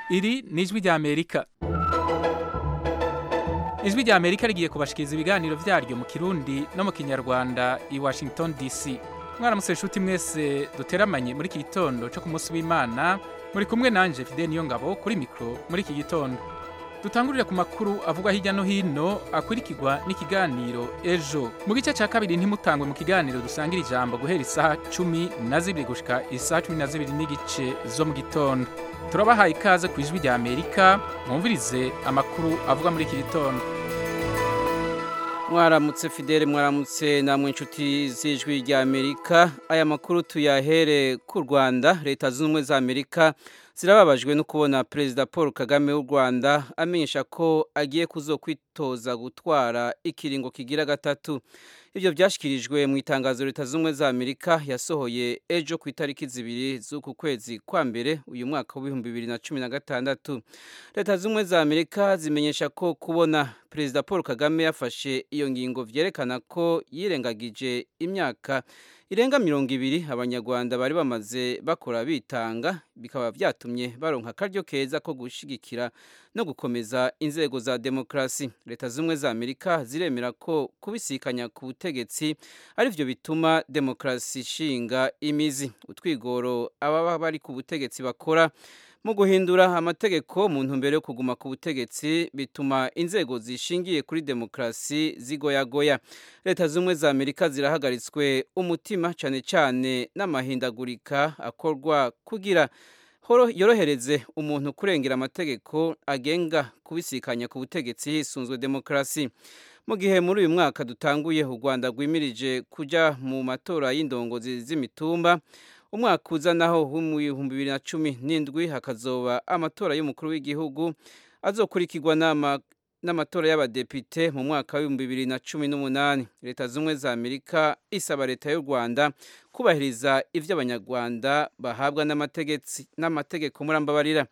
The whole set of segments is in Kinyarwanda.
iri ni ijwi ry'amerika ijwi ry'amerika rigiye kubashikiriza ibiganiro byaryo mu kirundi no mu kinyarwanda i washington dc mwaramusore inshuti mwese duteramanye muri iki gitondo cyo ku munsi w'imana muri kumwe nanjye fide niyo ngabo kuri mikoro muri iki gitondo dutangurire ku makuru avugwa hirya no hino akurikirwa n'ikiganiro ejo mu gice cya kabiri ntimutangwe mu kiganiro dusangira ijambo guhera isaha cumi na zibiri gushika isaha cumi na zibiri n'igice zo mu gitondo turabahaye ikaze ku ijwi rya amerika mwumvirize amakuru avugwa muri iki gitondo mwaramutse fidele mwaramutse namwe inshuti z'ijwi rya amerika aya makuru tuyahere ku rwanda leta zunze ubumwe za amerika zirababajwe no kubona perezida paul kagame w'u rwanda amenyesha ko agiye kuzokwitoza gutwara ikiringo kigira gatatu ibyo byashyikirijwe mu itangazo leta zunze ubumwe za amerika yasohoye ejo ku itariki zibiri z'uku kwezi kwa mbere uyu mwaka w'ibihumbi bibiri na cumi na gatandatu leta zunze ubumwe za amerika zimenyesha ko kubona perezida paul kagame yafashe iyo ngingo byerekana ko yirengagije imyaka irenga mirongo ibiri abanyarwanda bari bamaze bakora bitanga bikaba byatumye baronka akaryo keza ko gushyigikira no gukomeza inzego za demokarasi leta z'ubumwe za amerika ziremera ko kubisikanya ku butegetsi aribyo bituma demokarasi ishinga imizi utwigoro ababa bari ku butegetsi bakora mu guhindura amategeko mu ntumbero yo kuguma ku butegetsi bituma inzego zishingiye kuri demokarasi zigoyagoya leta z'ubumwe za amerika zirahagaritswe umutima cyane cyane n'amahindagurika akorwa kugira yorohereze umuntu kurengera amategeko agenga kubisikanya ku butegetsi hisunzwe demokarasi mu gihe muri uyu mwaka dutanguye u rwanda rwimirije kujya mu matora y'indongozi z'imitumba umwaka uzanaho mu bihumbi bibiri na cumi n'indwi hakazoba amatora y'umukuru w'igihugu azokurikirwa n'amatora y'abadepite mu mwaka w'ibihumbi bibiri na cumi n'umunani leta z'ubumwe za amerika isaba leta y'u rwanda kubahiriza ibyo abanyarwanda bahabwa n'amategeko murambabarira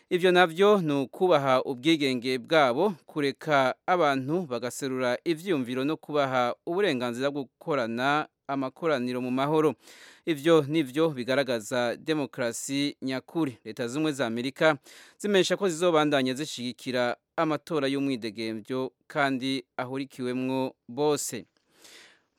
ibyo nabyo ni ukubaha ubwigenge bwabo kureka abantu bagaserura ibyiyumviro no kubaha uburenganzira bwo gukorana amakoraniro mu mahoro ibyo nibyo bigaragaza demokarasi nyakuri leta z'ubumwe za amerika zimenyesha ko zizobandanya zishyigikira amatora y'umwidegembyo kandi ahurikiwemwo bose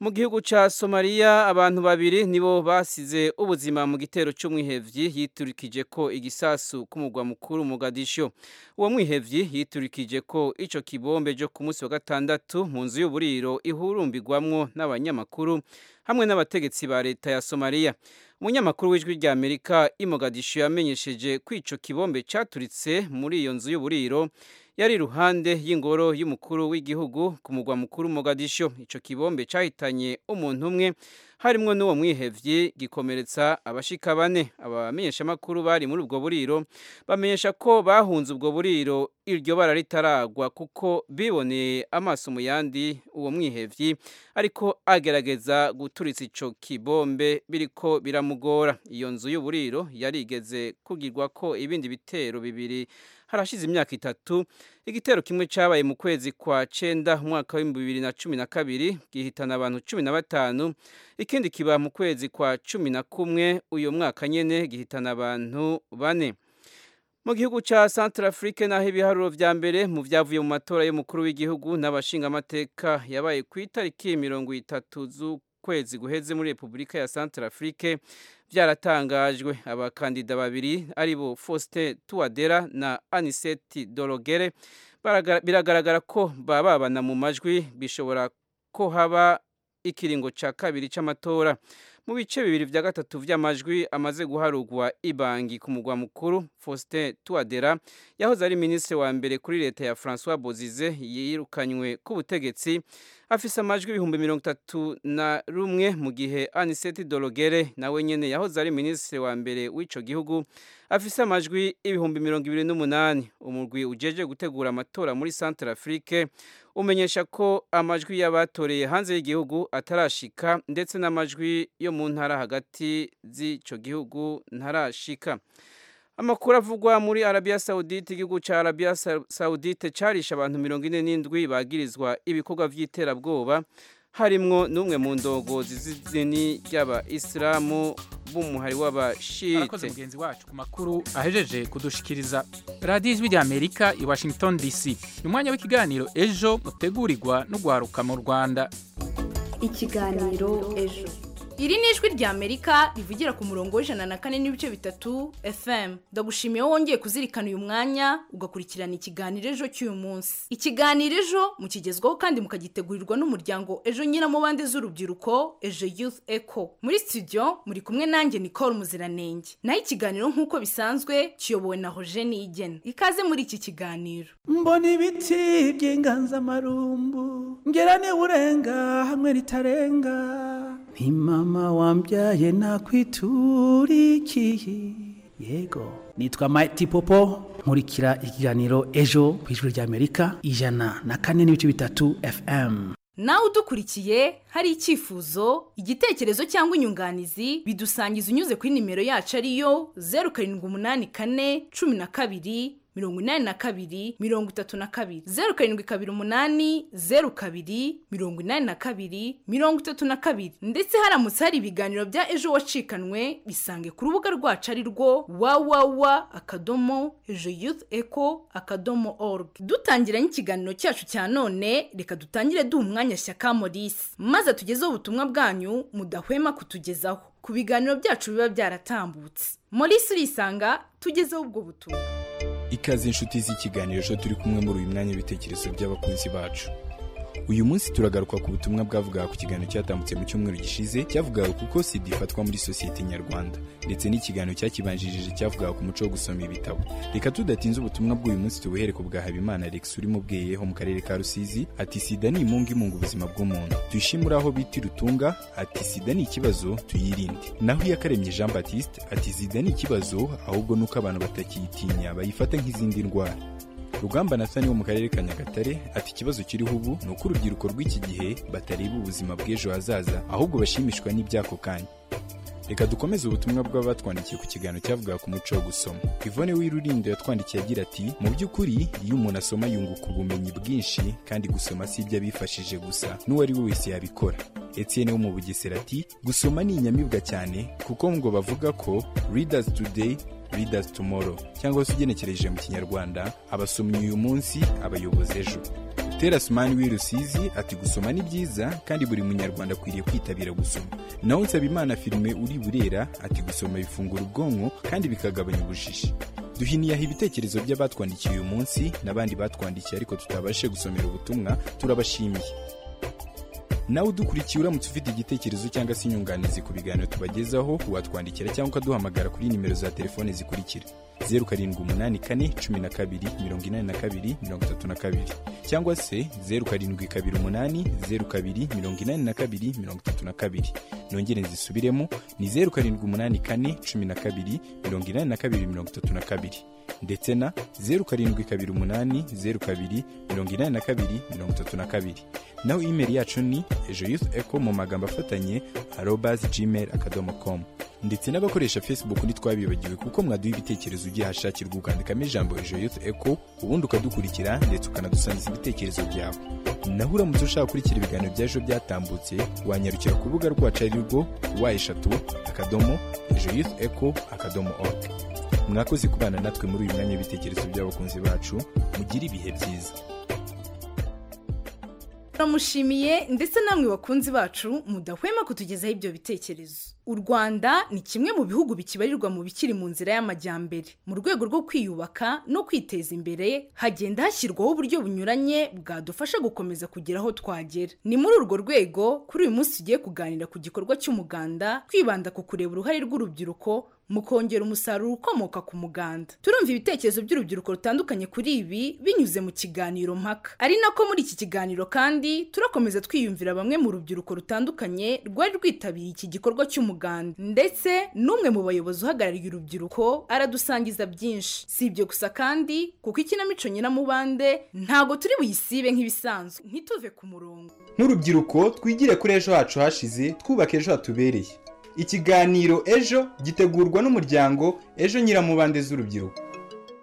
mu gihugu cya somaliya abantu babiri nibo basize ubuzima mu gitero cy'umwihebyi yiturikije ko igisasu k'umugwa mukuru Mogadisho uwo mwihebyi yiturikije ko icyo kibombe cyo ku munsi wa gatandatu mu nzu y'uburiro ihurumbirwamwo n'abanyamakuru hamwe n'abategetsi ba leta ya somaliya umunyamakuru w'ijwi rya amerika Mogadisho yamenyesheje ko icyo kibombe cyaturitse muri iyo nzu y'uburiro yari iruhande y'ingoro y'umukuru w'igihugu ku mugwa mukuru Mogadisho icyo kibombe cyahitanye umuntu umwe harimo n'uwo mwihebye gikomeretsa abashika bane abamenyeshamakuru bari muri ubwo buriro bamenyesha ko bahunze ubwo buriro iryo bara ritaragwa kuko biboneye amaso mu yandi uwo mwihebye ariko agerageza guturitsa icyo kibombe biriko biramugora iyo nzu y'uburiro yarigeze kugirwa ko ibindi bitero bibiri harashize imyaka itatu igitero kimwe cyabaye mu kwezi kwa cyenda umwaka w'ibihumbi bibiri na cumi na kabiri gihitana abantu cumi na batanu ikindi kiba mu kwezi kwa cumi na kumwe uyu mwaka nyine gihitana abantu bane mu gihugu cya santarafurike naho ibiharuro bya mbere mu byavuye mu matora y'umukuru w'igihugu n'abashingamateka yabaye ku itariki mirongo itatu z'ukwezi guheze muri repubulika ya santarafurike byaratangajwe abakandida babiri aribo Faustin Touadera na Anisette Dorogere biragaragara ko bababana mu majwi bishobora ko haba ikiringo cya kabiri cy'amatora mu bice bibiri bya gatatu by'amajwi amaze guharugwa ibangi ku mugwa mukuru Faustin Touadera yahoze ari minisitiri wa mbere kuri leta ya François Bozize yirukanywe ku butegetsi afise amajwi ibihumbi mirongo itatu na rumwe mu gihe Anisette Dorogere nawe nyene yahoze ari minisitiri wa mbere w'ico gihugu afise amajwi ibihumbi mirongo ibiri n'umunani umurwi ujeje gutegura amatora muri Centre Afrique umenyesha ko amajwi y'abatoreye hanze y'igihugu atarashika ndetse n'amajwi yo mu ntara hagati z'ico gihugu ntarashika amakuru avugwa muri arabiya sawudite igihugu cya arabiya sawudite cyarisha abantu mirongo ine n'indwi bagirizwa ibikorwa by'iterabwoba harimwo n'umwe mu ndongozi z'idini ry'aba isilamu b'umuhari w'abashite arakoze mugenzi wacu ku makuru ahejeje kudushikiriza radiyo ijwi ry'amerika i washington dc ni umwanya w'ikiganiro ejo utegurirwa n'ugwaruka mu rwanda ikiganiro ejo iri ni ijwi rya amerika rivugira ku murongo w'ijana na kane n'ibice bitatu fm ndagushimiye wongeye kuzirikana uyu mwanya ugakurikirana ikiganiro ejo cy'uyu munsi ikiganiro ejo mukigezwaho kandi mukagitegurirwa n'umuryango ejo nyiramubande z'urubyiruko ejo youth eco muri studio muri kumwe nanjye nicole muziranenge naho ikiganiro nk'uko bisanzwe kiyobowe na hoje niyigena ikaze muri iki kiganiro mbona ibiti by'inganzamarumbu ngera urenga hamwe ritarenga nti mama wambyaye nakwiturikiye yego nitwa Mighty Popo nkurikira ikiganiro ejo ku ijwi rya Amerika ijana na kane n'ibice bitatu FM nawe udukurikiye hari icyifuzo igitekerezo cyangwa inyunganizi bidusangiza unyuze kuri nimero yacu ariyo zeru karindwi umunani kane cumi na kabiri mirongo inani na kabiri mirongo itatu na kabiri zeru karindwi kabiri umunani zeru kabiri mirongo inani na kabiri mirongo itatu na kabiri ndetse haramutse hari ibiganiro bya ejo wacikanwe bisange ku rubuga rwacu ari rwo wawawa akadomo ejo youth eco akadomo org dutangiranye ikiganiro cyacu cya none reka dutangire duha umwanya shyaka morisi maze tugezeho ubutumwa bwanyu mudahwema kutugezaho ku biganiro byacu biba byaratambutse morisi urisanga tugezeho ubwo butumwa ikaze inshuti z'ikiganiro ejo turi kumwe muri uyu mwanya w'ibitekerezo by'abakunzi bacu uyu munsi turagaruka ku butumwa bwavugaga ku kiganiro cyatambutse mu cyumweru gishize cyavugaga kuko sida ifatwa muri sosiyete nyarwanda ndetse n'ikiganiro cyakibanjirije cyavugaga ku muco wo gusoma ibitabo reka tudatinze ubutumwa bw'uyu munsi tubuhere ku bwa habimana alex urimo ubweyeho mu karere ka rusizi ati sida ni imungu imunga ubuzima bw'umuntu tuyishimure aho bita irutunga ati sida ni ikibazo tuyirinde naho iyakaremye jean batiste ati sida ni ikibazo ahubwo ni uko abantu batakiyitinya bayifata nk'izindi ndwara rugamba natani wo mu karere ka nyagatare ati ikibazo kiriho ubu ni uko urubyiruko rw'iki gihe batareba ubuzima bw'ejo hazaza ahubwo bashimishwa n'iby'ako kanya reka dukomeze ubutumwa bw'abatwandikiye ku kiganiro cyavugaga ku muco wo gusoma ivone w'irurindo yatwandikiye agira ati mu by'ukuri iyo umuntu asoma yunguka ubumenyi bwinshi kandi gusoma si ibyo abifashije gusa n'uwari we wese yabikora etienne wo mu bugesera ati gusoma ni inyamibwa cyane kuko ngo bavuga ko readers today readers tomorrow cyangwa se ugenekereje mu kinyarwanda abasomyi uyu munsi abayobozi ejo terasumani w'irusizi ati gusoma ni byiza kandi buri munyarwanda akwiriye kwitabira gusoma naho nsabimana filime uri burera ati gusoma bifungura ubwonko kandi bikagabanya ubujiji duhiniyaho ibitekerezo by'abatwandikiye uyu munsi n'abandi batwandikiye ariko tutabashe gusomera ubutumwa turabashimiye nawe udukurikiye uramutse ufite igitekerezo cyangwa se inyunganizi ku biganiro tubagezaho watwandikira cyangwa ukaduhamagara kuri nimero za telefoni zikurikira zeru karindwi umunani kane cumi na kabiri mirongo inani na kabiri mirongo itatu na kabiri cyangwa se zeru karindwi kabiri umunani zeru kabiri mirongo inani na kabiri mirongo itatu na kabiri nongere nzisubiremo ni zeru karindwi umunani kane cumi na kabiri mirongo inani na kabiri mirongo itatu na kabiri ndetse na zeru karindwi kabiri umunani zeru kabiri mirongo inani na kabiri mirongo itatu na kabiri naho imeri yacu ni ejo youth eco mu magambo afatanye arobas gmail akadomo com ndetse n'abakoresha facebook ntitwabibagiwe kuko mwaduha ibitekerezo ugiye ahashakirwa ukandikamo ijambo ejo youth eco ubundi ukadukurikira ndetse ukanadusangiza ibitekerezo byawe naho uramutse ushaka gukurikira ibiganiro by'ejo byatambutse wanyarukira ku rubuga rwacu ari rwo wa eshatu akadomo ejo youth eco akadomo org mwakoze kubana natwe muri uyu mwanya w'ibitekerezo by'abakunzi bacu mugire ibihe byiza turamushimiye ndetse namwe bakunzi bacu mudahwema kutugezaho ibyo bitekerezo u rwanda ni kimwe mu bihugu bikibarirwa mu bikiri mu nzira y'amajyambere mu rwego rwo kwiyubaka no kwiteza imbere hagenda hashyirwaho uburyo bunyuranye bwadufasha gukomeza kugera aho twagera ni muri urwo rwego kuri uyu munsi tugiye kuganira ku gikorwa cy'umuganda twibanda ku kureba uruhare rw'urubyiruko mu kongera umusaruro ukomoka ku muganda turumva ibitekerezo by'urubyiruko rutandukanye kuri ibi binyuze mu kiganiro mpaka ari nako muri iki kiganiro kandi turakomeza twiyumvira bamwe mu rubyiruko rutandukanye rwari rwitabiriye iki gikorwa cy'umuganda ndetse n'umwe mu bayobozi uhagarariye urubyiruko aradusangiza byinshi si ibyo gusa kandi kuko ikinamico nyiramubande ntago turi buyisibe nk'ibisanzwe ntituve ku murongo nk'urubyiruko twigire kuri ejo hacu hashize twubake ejo hatubereye ikiganiro ejo gitegurwa n'umuryango ejo nyiramubande z'urubyiruko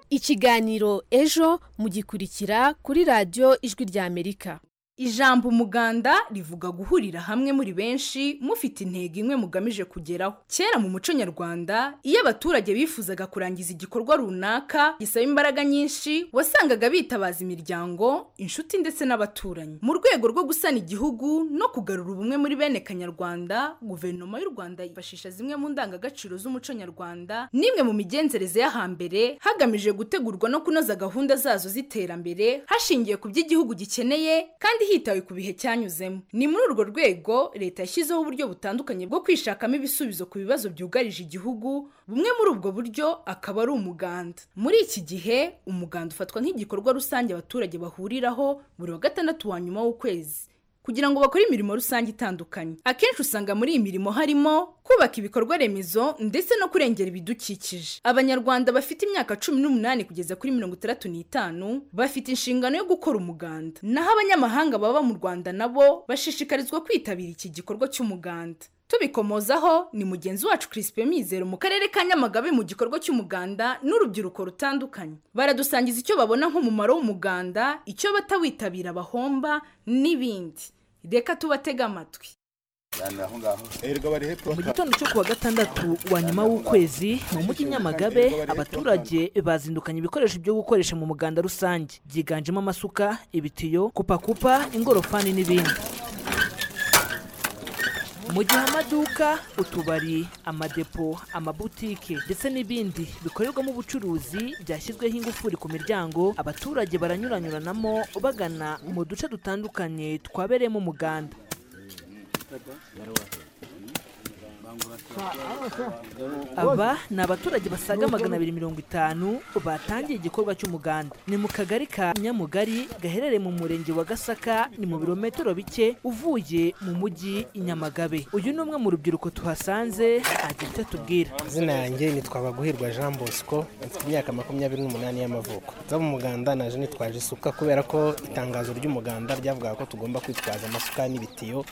ikiganiro ejo mugikurikira kuri radiyo ijwi ry'amerika ijambo umuganda rivuga guhurira hamwe muri benshi mufite intego imwe mugamije kugeraho kera mu muco nyarwanda iyo abaturage bifuzaga kurangiza igikorwa runaka gisaba imbaraga nyinshi wasangaga bitabaza imiryango inshuti ndetse n'abaturanyi mu rwego rwo gusana igihugu no kugarura ubumwe muri bene kanyarwanda guverinoma y'u rwanda yifashisha zimwe mu ndangagaciro z'umuco nyarwanda n'imwe mu migenzereze y'ahambere hagamijwe gutegurwa no kunoza gahunda zazo z'iterambere hashingiwe ku by'igihugu gikeneye kandi hitawe ku bihe cyanyuzemo ni muri urwo rwego leta yashyizeho uburyo butandukanye bwo kwishakamo ibisubizo ku bibazo byugarije igihugu bumwe muri ubwo buryo akaba ari umuganda muri iki gihe umuganda ufatwa nk'igikorwa rusange abaturage bahuriraho buri wa gatandatu wa nyuma w'ukwezi kugira ngo bakore imirimo rusange itandukanye akenshi usanga muri iyi mirimo harimo kubaka ibikorwa remezo ndetse no kurengera ibidukikije abanyarwanda bafite imyaka cumi n'umunani kugeza kuri mirongo itandatu n'itanu bafite inshingano yo gukora umuganda naho abanyamahanga baba mu rwanda nabo bashishikarizwa kwitabira iki gikorwa cy'umuganda tubikomozaho ni mugenzi wacu Crispin Mizero mu karere ka Nyamagabe mu gikorwa cy'umuganda n'urubyiruko rutandukanye baradusangiza icyo babona nk'umumaro w'umuganda icyo batawitabira bahomba n'ibindi reka tubatege amatwi mu gitondo cyo kuwa gatandatu wa nyuma w'ukwezi mu mujyi nyamagabe abaturage bazindukanye ibikoresho byo gukoresha mu muganda rusange byiganjemo amasuka ibitiyo kupakupa ingorofani n'ibindi mu gihe amaduka utubari amadepo amabutike ndetse n'ibindi bikorerwamo ubucuruzi byashyizweho ingufuri ku miryango abaturage baranyuranyuranamo bagana mu duce dutandukanye twabereyemo umuganda aba ni abaturage basaga magana abiri mirongo itanu batangiye igikorwa cy'umuganda ni mu kagari ka nyamugari gaherereye mu murenge wa gasaka ni mu birometero bike uvuye mu mujyi i nyamagabe uyu ni umwe mu rubyiruko tuhasanze agira icyo atubwira izina yanjye nitwa baguhirwa jean bosco mfite imyaka makumyabiri n'umunani y'amavuko nza mu muganda naje nitwaje isuka kubera ko itangazo ry'umuganda ryavugaga ko tugomba kwitwaza amasuka n'ibitiyo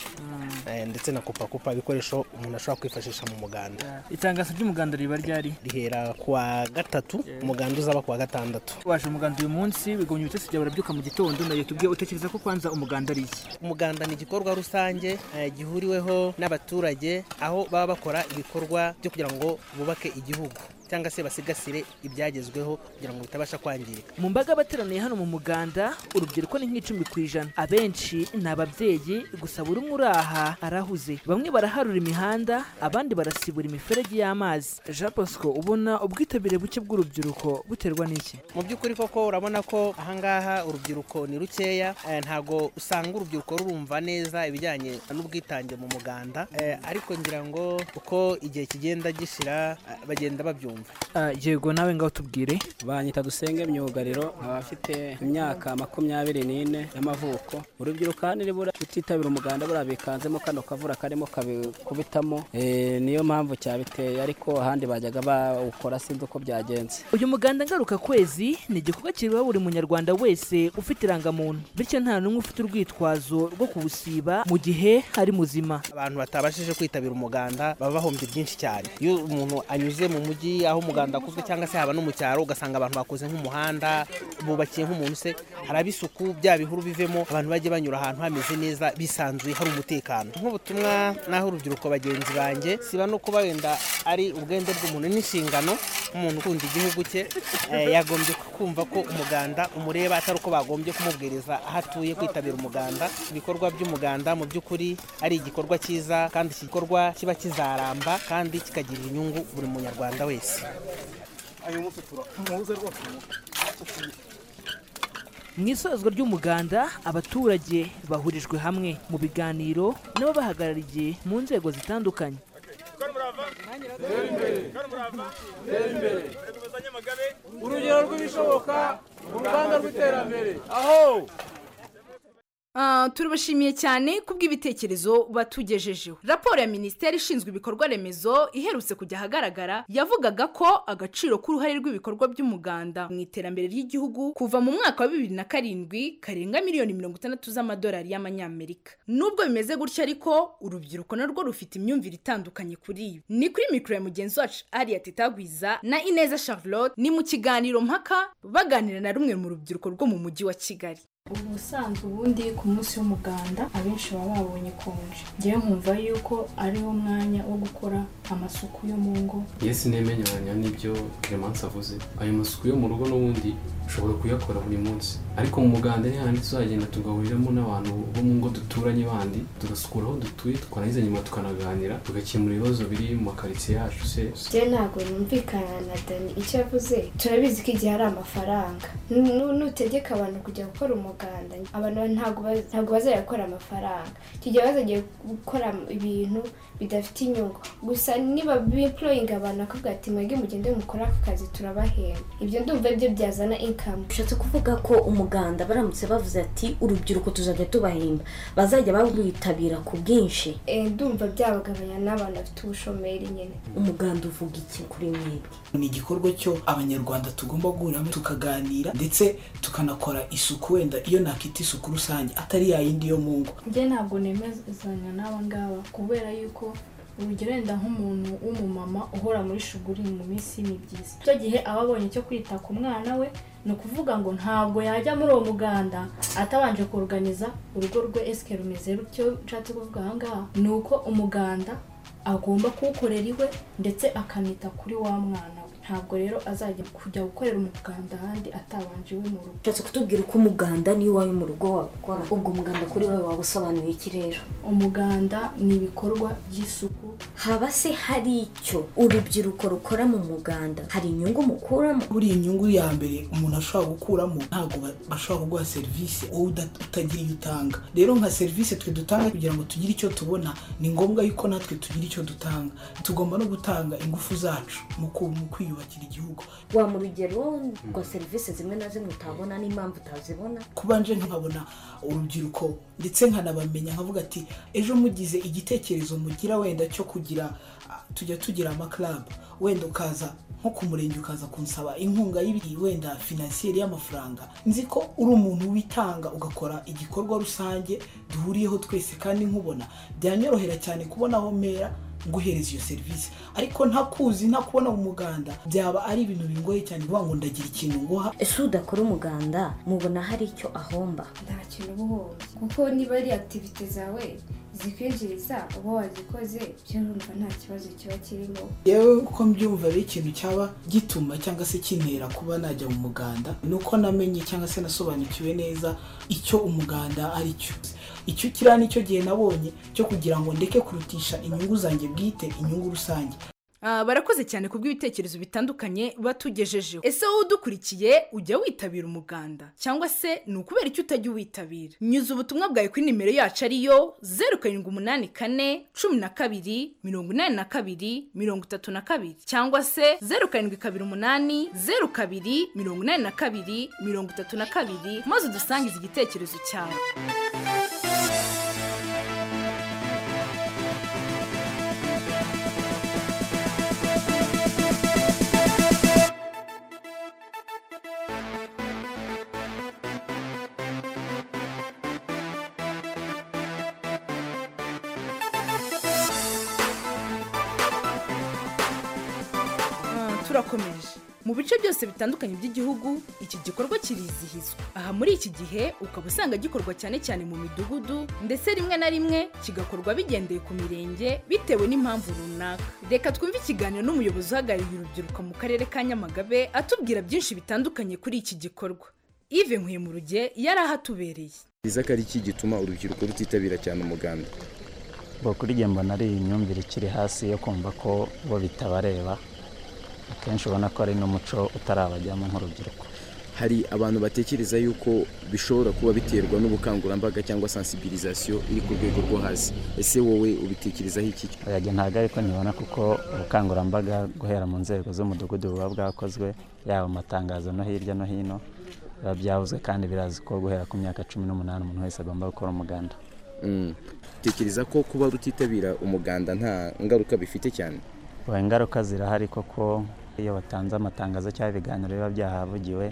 eh, ndetse na kupakupa ibikoresho umuntu ashobora kwifashisha mu muganda itangazo ry'umuganda riba ryari rihera kuwa gatatu umuganda uzaba kuwa gatandatu waje umuganda uyu munsi wigomye ibitotsi byawe urabyuka mu gitondo nayo tubwiye utekereza ko kwanza umuganda ari iki umuganda ni igikorwa rusange eh, gihuriweho n'abaturage aho baba bakora ibikorwa byo kugira ngo bubake igihugu cyangwa se basigasire ibyagezweho kugira ngo bitabasha kwangirika mu mbaga abateraniye hano mu muganda urubyiruko ni nk'icumi ku ijana abenshi ni ababyeyi gusa buri umwe uri aha arahuze bamwe baraharura imihanda abandi barasibura imiferege y'amazi jean bosco ubona ubwitabire buke bw'urubyiruko buterwa n'iki mu by'ukuri koko urabona ko ahangaha urubyiruko ni rukeya eh, ntago usanga urubyiruko rurumva neza ibijyanye n'ubwitange mu muganda eh, ariko ngira ngo uko igihe kigenda gishira eh, bagenda babyumva Ah, yego nawe ngaho tubwire banyita dusenge myugariro nkaba mfite imyaka makumyabiri n'ine y'amavuko urubyiruko hano nibura rutitabira umuganda buriya bikanzemo kano kavura karimo kabikubitamo Eh, niyo mpamvu cyabiteye ariko ahandi bajyaga bawukora sinzi uko byagenze uyu muganda ngaruka kwezi ni igikorwa kireba buri munyarwanda wese ufite irangamuntu bityo nta n'umwe ufite urwitwazo rwo kuwusiba mu gihe ari muzima abantu batabashije kwitabira umuganda baba bahombye byinshi cyane iyo umuntu anyuze mu mujyi aho umuganda akozwe cyangwa se haba no mu cyaro ugasanga abantu bakoze nk'umuhanda bubakiye nk'umuntu se haraba isuku bya bihuru bivemo abantu bajye banyura ahantu hameze neza bisanzuye hari umutekano nk'ubutumwa naho urubyiruko bagenzi banjye siba no kuba wenda ari ubwende bw'umuntu n'inshingano nk'umuntu ukunda igihugu cye eh, yagombye kumva ko umuganda umureba atari uko bagombye kumubwiriza aho atuye kwitabira umuganda ibikorwa by'umuganda mu by'ukuri ari igikorwa cyiza kandi iki gikorwa kiba kizaramba kandi kikagirira inyungu buri munyarwanda wese mu isozwa ry'umuganda abaturage bahurijwe hamwe mu biganiro n'abo bahagarariye mu nzego zitandukanye Ah, turabashimiye cyane kubw'ibitekerezo batugejejeho raporo ya minisiteri ishinzwe ibikorwa remezo iherutse kujya ahagaragara yavugaga ko agaciro k'uruhare rw'ibikorwa by'umuganda mu iterambere ry'igihugu kuva mu mwaka wa bibiri na karindwi karenga miliyoni mirongo itandatu z'amadolari y'amanyamerika nubwo bimeze gutya ariko urubyiruko narwo rufite imyumvire itandukanye kuri ibi ni kuri mikoro ya mugenzi wacu ariya tetagwiza na ineza charlotte ni mu kiganiro mpaka baganira na rumwe mu rubyiruko rwo mu mujyi wa kigali ubusanzwe ubundi ku munsi w'umuganda abenshi baba babonye konje ngewe nkumva yuko ari wo mwanya wo gukora amasuku yo mu ngo yesi ntemenyanya n'ibyo clemence avuze ayo masuku yo mu rugo n'ubundi ushobora kuyakora buri munsi ariko mu muganda ni handi tuzagenda tugahuriramo n'abantu bo mu ngo duturanye bandi tugasukura aho dutuye tukarangiza nyuma tukanaganira tugakemura ibibazo biri mu makaritsiye yacu se njye ntabwo numvikana na dani icyo yavuze turabizi ko igihe ari amafaranga Nu- nutegeka abantu kujya gukora umuganda abantu ntabwo ba- ntabwo bazajya gukora amafaranga icyo gihe bazagiye gukora ibintu bidafite inyungu gusa niba biployinga abantu akavuga ati mwebwe mugende mukore aka kazi turabahemba ibyo ndumva aribyo byazana inkamu bishatse kuvuga ko umuganda baramutse bavuze ati urubyiruko tuzajya tubahemba bazajya bawitabira ku bwinshi Eh, ndumva byabagabanya n'abantu bafite ubushomeri nyine umuganda uvuga iki kuri mwebwe ni igikorwa cyo abanyarwanda tugomba guhuriramo tukaganira ndetse tukanakora isuku wenda iyo nakita isuku rusange atari yayindi yo mu ngo njye ntabwo nemezanya n'aba ngaba kubera yuko urugero wenda nk'umuntu w'umumama uhora muri shuguri mu minsi y'imibyizi icyo gihe aba abonye icyo kwita ku mwana we ni ukuvuga ngo ntabwo yajya muri uwo muganda atabanje kuruganiza urugo rwe esike rumeze rutyo nshatse kuvuga aha ngaha ni uko umuganda agomba kuwukorera iwe ndetse akanita kuri wa mwana we ntabwo rero azajya kujya gukorera umuganda ahandi atabanje iwe mu rugo bishatse kutubwira uko umuganda niyo wawe mu rugo wabukora ubwo umuganda kuri wowe waba usobanuye iki rero umuganda ni ibikorwa by'isuku haba se hari icyo urubyiruko rukora mu muganda hari inyungu mukuramo buriya inyungu ya mbere umuntu ashobora gukuramo ntabwo ba- bashobora kuguha serivisi wowe uda- utagira iyo utanga rero nka serivisi twe dutanga kugira ngo tugire icyo tubona ni ngombwa yuko natwe tugira icyo dutanga tugomba no gutanga ingufu zacu mu ku- mu kwiyubakira igihugu wa mu rugero ngo serivisi zimwe na zimwe utabona n'impamvu utazibona kubanje nkabona urubyiruko ndetse nkanabamenya nkavuga ati ejo mugize igitekerezo mugira wenda cyo kugira ah, tujya tugira amakarabu wenda ukaza nko ku murenge ukaza kunsaba inkunga y'ibiri wenda finansiyeri y'amafaranga nzi ko uri umuntu witanga ugakora igikorwa rusange duhuriyeho twese kandi nkubona byanyorohera cyane kubona aho mera nguhereza iyo serivisi ariko ntakuzi ntakubona mu muganda byaba ari ibintu bingoye cyane kuvuga ngo ndagira ikintu nguha ese udakora umuganda mubona hari icyo ahomba nta kintu uba uhombye kuko niba ari akitivite zawe zikwinjiriza uba wazikoze byo numva nta kibazo kiba kirimo yewe uko mbyumva rero ikintu cyaba gituma cyangwa se kintera kuba najya mu muganda ni uko namenye cyangwa se nasobanukiwe neza icyo umuganda ari cyo icyo kiriya nicyo gihe nabonye cyo kugira ngo ndeke kurutisha inyungu zanjye bwite inyungu rusange Ah, barakoze cyane ku bw'ibitekerezo bitandukanye batugejejeho ese wowe udukurikiye ujya witabira umuganda cyangwa se ni ukubera icyo utajya uwitabira nyuza ubutumwa bwawe kuri nimero yacu ariyo zeru karindwi umunani kane cumi na kabiri mirongo inani na kabiri mirongo itatu na kabiri cyangwa se zeru karindwi kabiri umunani zeru kabiri mirongo inani na kabiri mirongo itatu na kabiri maze udusangize igitekerezo cyawe Ah, turakomeje mu bice byose bitandukanye by'igihugu iki gikorwa kirizihizwa aha muri iki gihe ukaba usanga gikorwa cyane cyane mu midugudu ndetse rimwe na rimwe kigakorwa bigendeye ku mirenge bitewe n'impamvu runaka reka twumve ikiganiro n'umuyobozi uhagarariye urubyiruko mu karere ka nyamagabe atubwira byinshi bitandukanye kuri iki gikorwa ive nkwiye mu ruge yari ahatubereye biza ko ari iki gituma urubyiruko rutitabira cyane umuganda bo kuri njye mbona ari imyumvire ikiri hasi yo kumva ko bo bitabareba akenshi ubona ko ari n'umuco utarabajyamo nk'urubyiruko hari abantu batekereza yuko bishobora kuba biterwa n'ubukangurambaga cyangwa sensibilisation iri ku rwego rwo hasi ese wowe ubitekerezaho iki yajya ntabwo ariko ntibona kuko ubukangurambaga guhera mu nzego z'umudugudu buba bwakozwe yaba amatangazo no hirya no hino biba byavuzwe kandi birazi ko guhera ku myaka cumi n'umunani umuntu wese agomba gukora umuganda Mm. utekereza ko kuba rutitabira umuganda nta ngaruka bifite cyane Oya, ingaruka zirahari koko iyo batanze amatangazo cyangwa ibiganiro biba byahavugiwe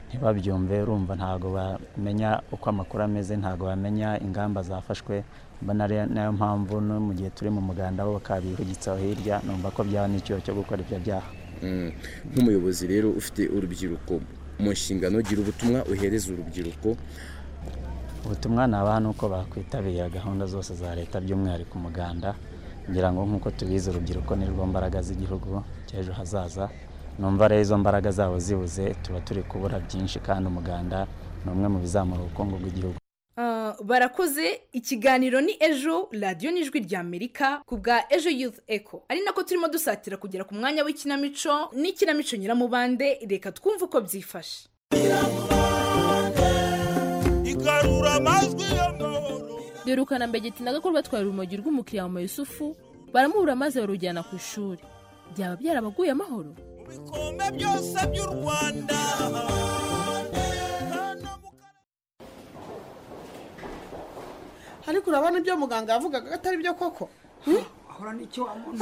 ntibabyumve urumva ntabwo bamenya uko amakuru ameze ntabwo bamenya ingamba zafashwe mbona ari nayo mpamvu no mu gihe turi mu muganda bo bakabihugitsaho hirya numva ko byaba n'icyuho cyo gukora ibyo byaha Mm. nk'umuyobozi rero ufite urubyiruko mu nshingano gira ubutumwa uhereza urubyiruko ubutumwa nabaha ni uko bakwitabira gahunda zose za leta by'umwihariko umuganda ngira ngo nk'uko tubizi urubyiruko ni rwo mbaraga z'igihugu cy'ejo hazaza numva rero izo mbaraga zabo zibuze tuba turi kubura byinshi kandi umuganda ni umwe mu bizamura ubukungu bw'igihugu Ah, barakoze ikiganiro ni ejo radiyo n'ijwi rya amerika ku bwa ejo youth echo ari nako turimo dusatira kugera ku mwanya w'ikinamico n'ikinamico nyiramubande reka twumve uko byifashe igarura amajwi birukana mbegeti na gakuru batwara urumogi rw'umukiriya wa mayusufu baramubura maze barujyana ku ishuri byaba byarabaguye amahoro ibikombe byose by'u rwanda ariko urabona ibyo muganga yavugaga ko atari byo koko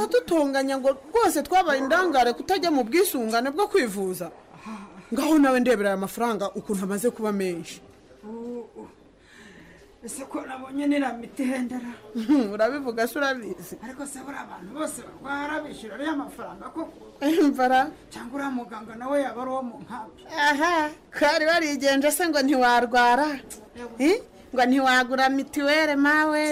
atutunganya ngo rwose twabaye indangare kutajya mu bwisungane bwo kwivuza ngaho nawe ndebera aya mafaranga ukuntu amaze kuba menshi ese ko nabonye niriya miti ihendera urabivuga se urabizi ariko se buriya abantu bose barwara bishyura ariya mafaranga koko imvara cyangwa uriya muganga nawe yaba ari uwo mu nkambi aha kari barigenje se ngo ntiwarwara Eh? ngo ntiwagura mituweli mawe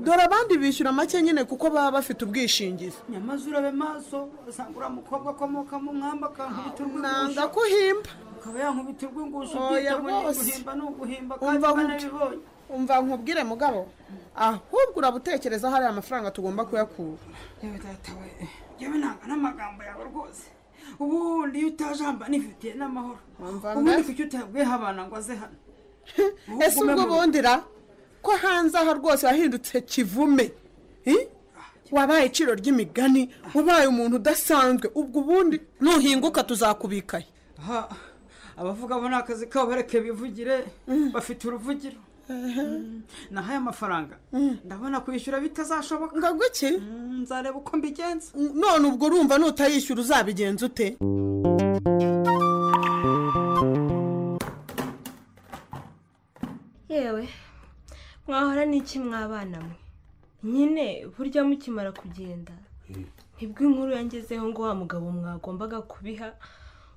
dore abandi bishyura make nyine kuko baba bafite ubwishingizi nyamaze urabe maso usanga uriya mukobwa akomoka mu mwamba akankubita urw'ingusho nanga ko uhimba akaba yankubita urw'ingusho ubyita Oya, ngo ni rwose. uguhimba ni uguhimba kandi umva banabibonye umva nkubwire mugabo ahubwo urabutekereza hari amafaranga tugomba kuyakura yewe data we yewe nanga n'amagambo yawe rwose ubundi iyo utaje hamba nifitiye n'amahoro ubundi kuki utabwiye abana ngo aze hano ese ubwo bundira ko hanze aha rwose wahindutse kivume Eh? wabaye iciro ry'imigani wabaye umuntu udasanzwe ubwo ubundi nuhinguka tuzakubikaye aha abavuga bo ni akazi kabo bareke bivugire bafite uruvugiro Mm, nahaye amafaranga ndabona kwishyura bitazashoboka ngo guki nzareba uko mbigenza none ubwo urumva nutayishyura uzabigenza ute yewe mwahora n'iki mwabana mwe nyine burya mukimara kugenda nibwo inkuru yangezeho ngo wa mugabo mwagombaga kubiha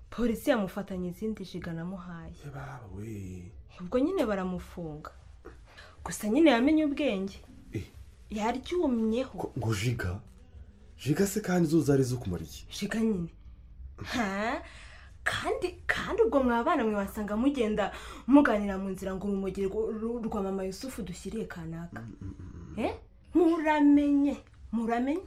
polisi yamufatanya izindi jiga namuhaye ubwo nyine baramufunga gusa nyine yamenye ubwenge yaryumyeho ngo jiga jiga se kandi izo zari zikumara iki jiga nyine Ha? kandi kandi ubwo mwabana mwe wasanga mugenda muganira mu nzira ngo urumogi rw- rw- rwa mama yusufu dushyiriye kanaka Eh? muramenye muramenye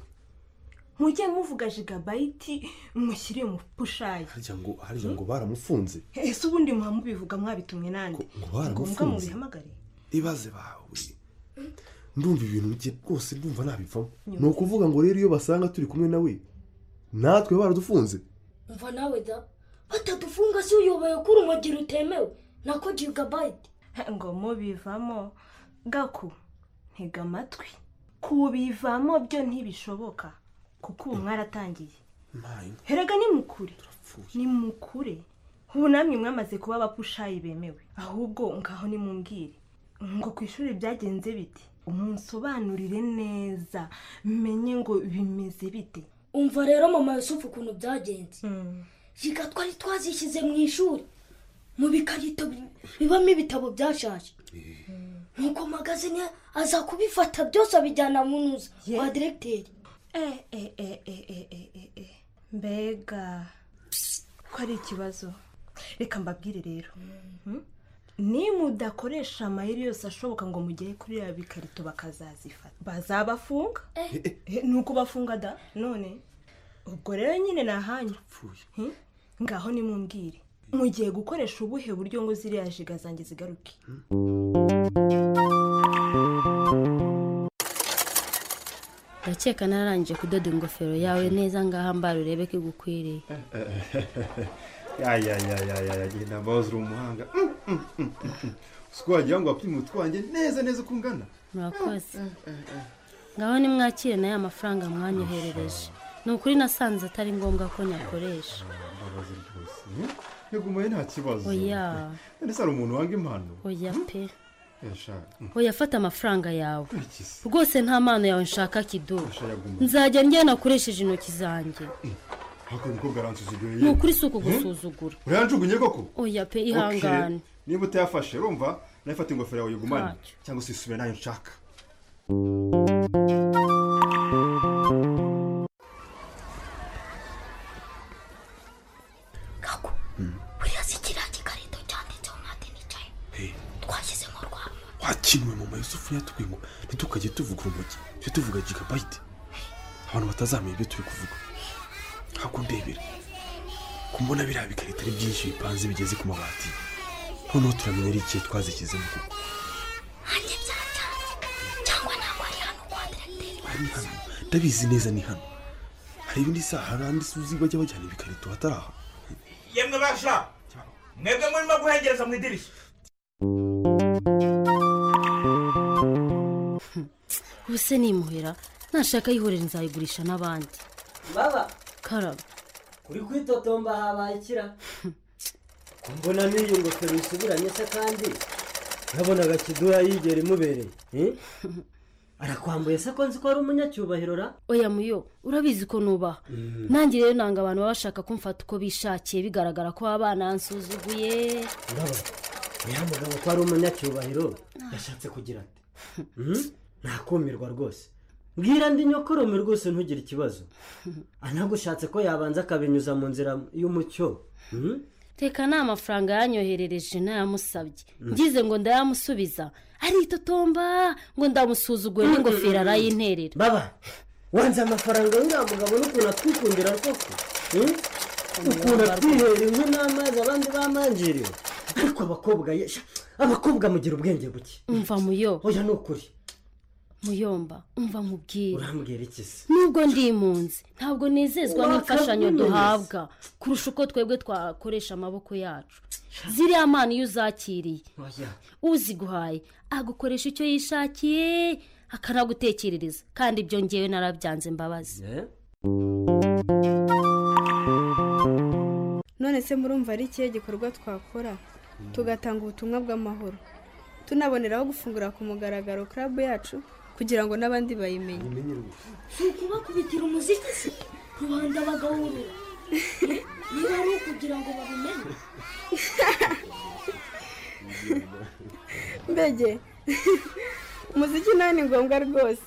mujye muvuga jigabayiti mushyiriye mu pushayi harya ngo harya ngo baramufunze ese ubundi muba mubivuga mwabitumwe nande ngo Ni ngombwa baramufunze? mubihamagare ibaze bawe ndumva ibintu bye rwose ndumva nabivamo ni ukuvuga ngo rero iyo basanga turi kumwe nawe natwe baradufunze umva nawe da batadufunga se uyoboye ko urumogi rutemewe nako jigabayiti ngo mubivamo gaku ntega amatwi kubivamo byo ntibishoboka kuko ubu mwaratangiye herega ni mukure ni mukure ubu namwe mwamaze kuba abapushayi bemewe ahubwo ngaho nimumbwire ngo ku ishuri byagenze bite umunsobanurire neza menye ngo bimeze bite umva rero mama yusufu ukuntu byagenze jiga twari twazishyize mu ishuri mu bikarito bi- bibamo ibitabo byashaje nuko magazine aza kubifata byose abijyana mu ntuza kwa diregiteri eh eh eh eh eh eh eh eh mbega ko ari ikibazo reka mbabwire rero Mhm. ni mudakoresha amayeri yose ashoboka ngo mugere kuri ya bikarito bakazazifata bazabafunga Eh, ni ukubafunga da none ubwo rero nyine ni ahanyu Mhm. ngaho nimumbwire mugiye gukoresha ubuhe buryo ngo ziriya jiga zanjye zigaruke ndakeka nararangije kudoda ingofero yawe neza ngaha mbara urebe ko igukwiriye yayayayayaya genda mbaho uri umuhanga Mm, mm, mm, mm, mm. siko wagira ngo wapime utwanjye neza neza uko ungana murakoze ngaho nimwakire na ya mafaranga mwanyoherereje ni ukuri nasanze atari ngombwa ko nyakoresha mbabazi rwose mm? yagumaye nta kibazo oya none se hari umuntu wanga impano oya pe yashaka oya fata amafaranga yawe rwose nta mpano yawe nshaka kidu yaguma nzajya njya nakoresheje intoki zanjye ariko niko garansuzuguye ni ukuri si ukugusuzugura urayanjugunye koko oya pe Okay. ihangane niba utayafashe urumva nawe fata ingofero yawe uyigumane cyangwa se usubire nayo nshaka buriya si kiriya gikarito cyanditseho mwate nicaye twashyizemo rwa wakinuwe mu mayusufu yatubwiye ngo ntitukajye tuvuga urumogi tujye tuvuga gigabayite abantu batazamenya ibyo turi kuvuga ntabwo ndebera kumbona biriya bikarita ari byinshi bipanze bigeze ku mabati noneho turamenya ari ikihe twazishyizemo kuko hanjye byatanze cyangwa ntabwo ari hano kwa diregiteri ari hano ndabizi neza ni hano hari ibindi saha hari andi suzi bajya bajyana ibikarito hatari aha yemwe basha mwebwe murimo guhengereza mu idirishya ubu se nimuhera nashaka ayihorera nzayigurisha n'abandi baba karaba uri kwitotomba habaye ikira mbona n'iyo ngofero isubiranye se kandi nabonaga kiduha yigera imubereye eh? arakwambuye se ko nzi ko ari umunyacyubahiro ra oya muyo urabizi ko nubaha nange rero nanga abantu baba bashaka kumfata uko bishakiye bigaragara ko baba banansuzuguye ndaba uriya mugabo ko ari umunyacyubahiro yashatse kugira ati "Mhm, ntakumirwa rwose bwira ndi nyokorome rwose ntugire ikibazo anagushatse ko yabanza akabinyuza mu nzira y'umucyo Mhm. reka ni amafaranga yanyoherereje nayamusabye Mm. ngize ngo ndayamusubiza aritotomba ngo ndamusuzuguye n'ingofero arayinterera baba wanze amafaranga y'uriya mugabo n'ukuntu atwikundira rwose Hmm? ukuntu atwihera inkwi n'amazi abandi bamangiriwe ariko abakobwa ye- sha, abakobwa mugira ubwenge buke mva muyo oya ni ukuri muyomba umva nkubwire urambwira iki se nubwo ndi impunzi ntabwo nezezwa Waka n'imfashanyo business. duhabwa kurusha uko twebwe twakoresha amaboko yacu ziriya mpano iyo uzakiriye oya uziguhaye agukoresha icyo yishakiye akanagutekerereza kandi ibyo ngewe narabyanze imbabazi none se murumva ari ikihe gikorwa twakora tugatanga ubutumwa bw'amahoro tunaboneraho gufungura ku mugaragaro club yacu kugira ngo n'abandi bayimenye si ukubakubitira umuziki se rubanda bagahurura Eh, niba ari ukugira ngo babimenye mbege umuziki nawe ni ngombwa rwose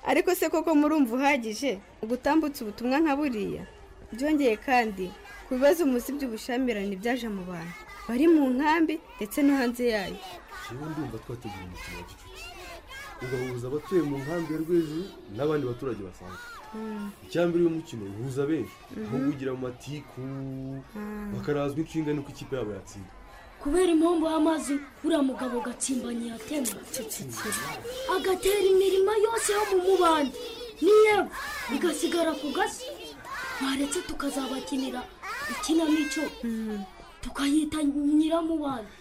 ariko se koko murumva uhagije gutambutsa ubutumwa nka buriya byongeye kandi ku bibazo munsi by'ubushyamirane byaje mu bantu bari mu nkambi ndetse no hanze yayo yewe ndumva twategura umukino wa gicuti ugahuza abatuye mu nkambi ya rwejuru n'abandi baturage basanzwe icyambere y'umukino uhuza benshi aho Mhm. wigira mu matiku bakarazwa inshinga nuko ikipe yabo yatsinda kubera impombo y'amazi uriya mugabo gatsimbanye yatema agatera imirimo yose yo mu mubande n'iyebo igasigara ku gasi mwaretse tukazabakinira ikinamico tukayita nyiramubande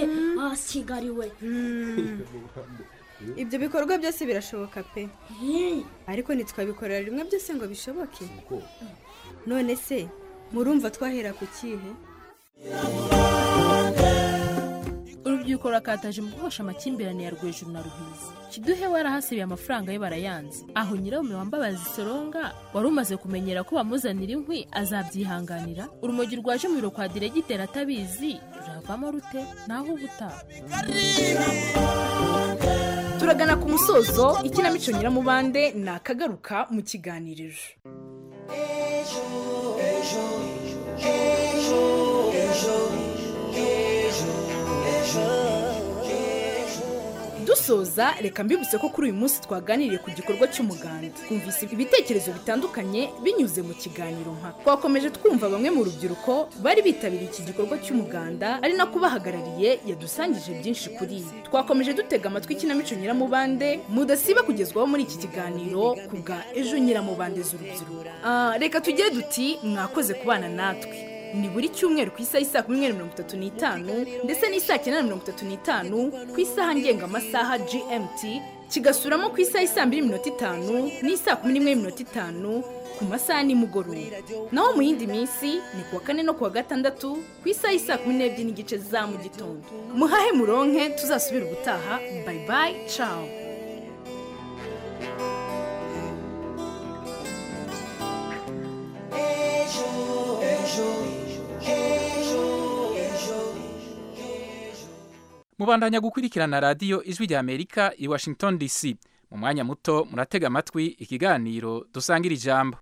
Eh, basigariwe ibyo bikorwa byose birashoboka pe ariko ntitwabikorera rimwe byose ngo bishoboke none se murumva twahera ku kihe urubyiruko rurakataje mu guhosha amakimbirane ya rwejuru na ruhizi kiduhe warahasibiye amafaranga ye barayanze aho nyirarume wambabazi soronga wari umaze kumenyera ko bamuzanira inkwi azabyihanganira urumogi rwaje mu biro kwa diregiteri atabizi ruravamo rute naho ubutaha turagana ku musozo ikinamico nyiramubande ni akagaruka mu kiganiriro dusoza reka mbibutse ko kuri uyu munsi twaganiriye ku gikorwa cy'umuganda twumvise ibitekerezo bitandukanye binyuze mu kiganiro mpaka twakomeje twumva bamwe mu rubyiruko bari bitabiriye iki gikorwa cy'umuganda ari nako bahagarariye yadusangije byinshi kuri ibi twakomeje dutega amatwi ikinamico nyiramubande mudasiba kugezwaho muri iki kiganiro ku bwa ejo nyiramubande z'urubyiruko Ah, reka tugire duti mwakoze kubana natwe ni buri cyumweru ku isaha isa kumi n'imwe na mirongo itatu n'itanu ndetse n'isaha cyenda na mirongo itatu n'itanu ku isaha ngengamasaha gmt kigasuramo ku isaha isa mbiri minota itanu n'isaha kumi n'imwe minota itanu ku masaha nimugoroba naho mu yindi minsi ni kuwa kane no kuwa gatandatu ku isaha isa kumi n'ebyiri n'igice za mu gitondo muhahe muronke tuzasubire ubutaha bayi bayi cawu ejo ejo ejo ejo mubandanya gukurikirana radiyo ijwi rya amerika i washington dc mu mwanya muto muratega amatwi ikiganiro dusangira ijambo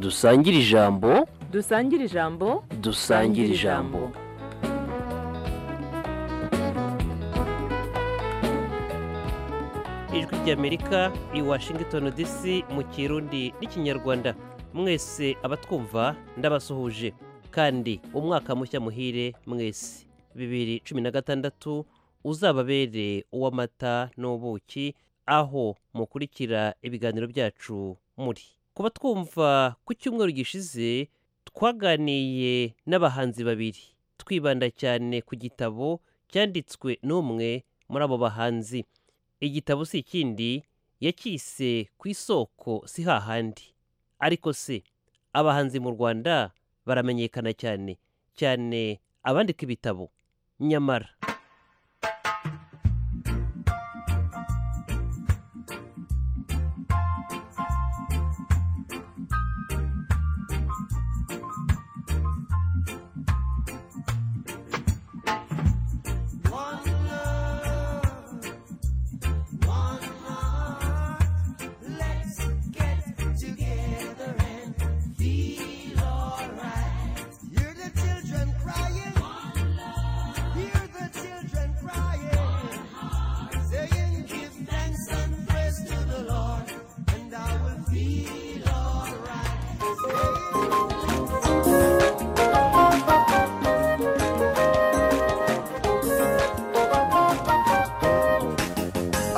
dusangire ijambo dusangire ijambo dusangire ijambo ijwi ry'amerika i washington dc mu kirundi n'ikinyarwanda mwese abatwumva ndabasuhuje kandi umwaka mushya muhire mwese bibiri cumi na gatandatu uzababere uw'amata n'ubuki aho mukurikira ibiganiro byacu muri ku batwumva ku cyumweru gishize twaganiye n'abahanzi babiri twibanda cyane ku gitabo cyanditswe n'umwe muri abo bahanzi igitabo si ikindi yacyise ku isoko si hahandi ariko se abahanzi mu rwanda baramenyekana cyane cyane abandika ibitabo nyamara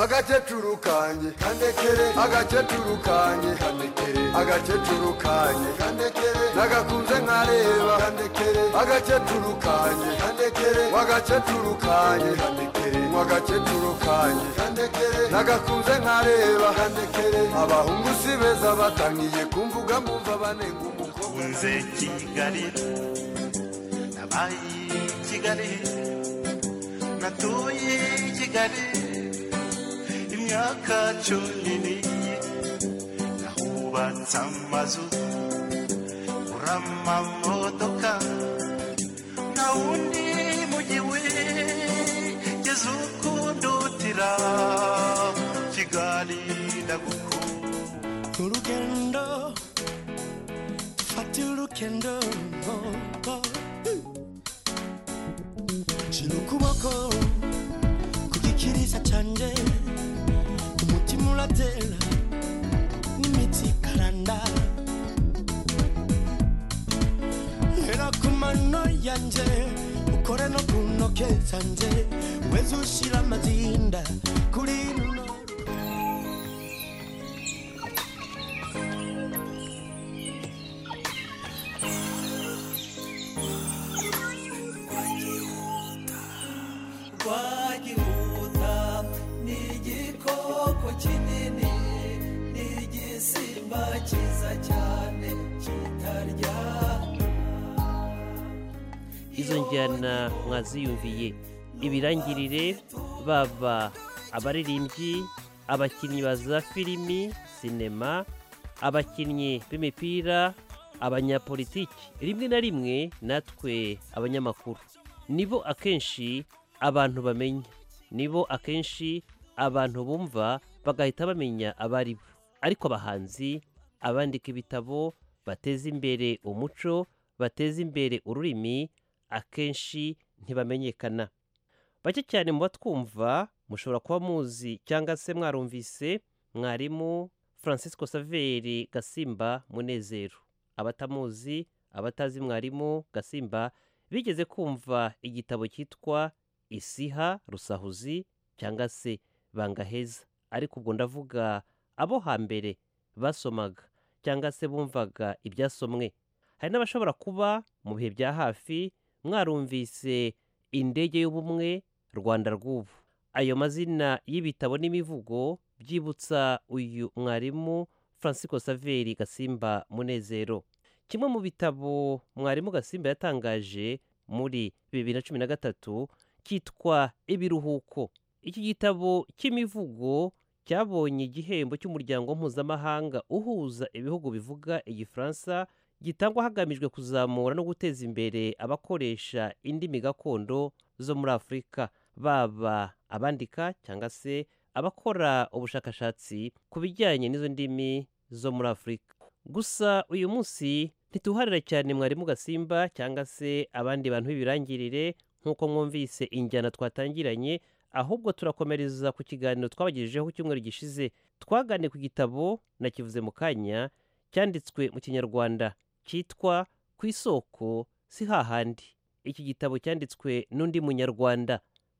agakecuru kanje kandekere agakecuru kanje kandekere agakecuru kanje kandekere nagakunze nkareba kandekere agakecuru kanje kandekere wagakecuru kanje kandekere mwagakecuru kanje kandekere nagakunze nkareba kandekere abahungu si beza batangiye kumvuga mbumva banenga umukobwa nze kigali nabaye kigali natuye kigali imyaka cumi n'ine nahubatse amazu ngura amamodoka nta wundi mujyi wigeze ukundutira kigali ndagukunda urugendo fata urugendo shira ukuboko ku gikirisa cyanjye umutima uratera n'imitsi ikaranda hera ku mano yanjye ukore no ku ntoke zanjye weze ushyira amazinda kuri runo twagihuta ni igikoko kinini ni igisimba cyiza cyane kitarya izo njyana mwaziyumviye ibirangirire baba abaririmbyi abakinnyi ba za filimi sinema abakinnyi b'imipira abanyapolitiki rimwe na rimwe natwe abanyamakuru nibo akenshi abantu bamenya nibo akenshi abantu bumva bagahita bamenya abari bo ariko abahanzi abandika ibitabo bateza imbere umuco bateza imbere ururimi akenshi ntibamenyekana bake cyane mu batwumva mushobora kuba muzi cyangwa se mwarumvise mwarimu francisco saveri gasimba munezero abatamuzi abatazi mwarimu gasimba bigeze kumva igitabo cyitwa isiha rusahuzi cyangwa se bangaheza ariko ubwo ndavuga abo hambere basomaga cyangwa se bumvaga ibyasomwe hari n'abashobora kuba mu bihe bya hafi mwarumvise indege y'ubumwe rwanda rw'ubu ayo mazina y'ibitabo n'imivugo byibutsa uyu mwarimu francisco saveri gasimba munezero kimwe mu bitabo mwarimu gasimba yatangaje muri bibiri na cumi na gatatu cyitwa ibiruhuko iki gitabo cy'imivugo cyabonye igihembo cy'umuryango mpuzamahanga uhuza ibihugu bivuga igifaransa gitangwa hagamijwe kuzamura no guteza imbere abakoresha indimi gakondo zo muri afurika baba abandika cyangwa se abakora ubushakashatsi ku bijyanye n'izo ndimi zo muri afurika gusa uyu munsi ntituharira cyane mwarimu gasimba cyangwa se abandi bantu b'ibirangirire nk'uko mwumvise injyana twatangiranye ahubwo turakomereza ku kiganiro twabagejejeho ku cyumweru gishize twaganiriye ku gitabo nakivuze mu kanya cyanditswe mu kinyarwanda cyitwa ku isoko si hahandi iki gitabo cyanditswe n'undi munyarwanda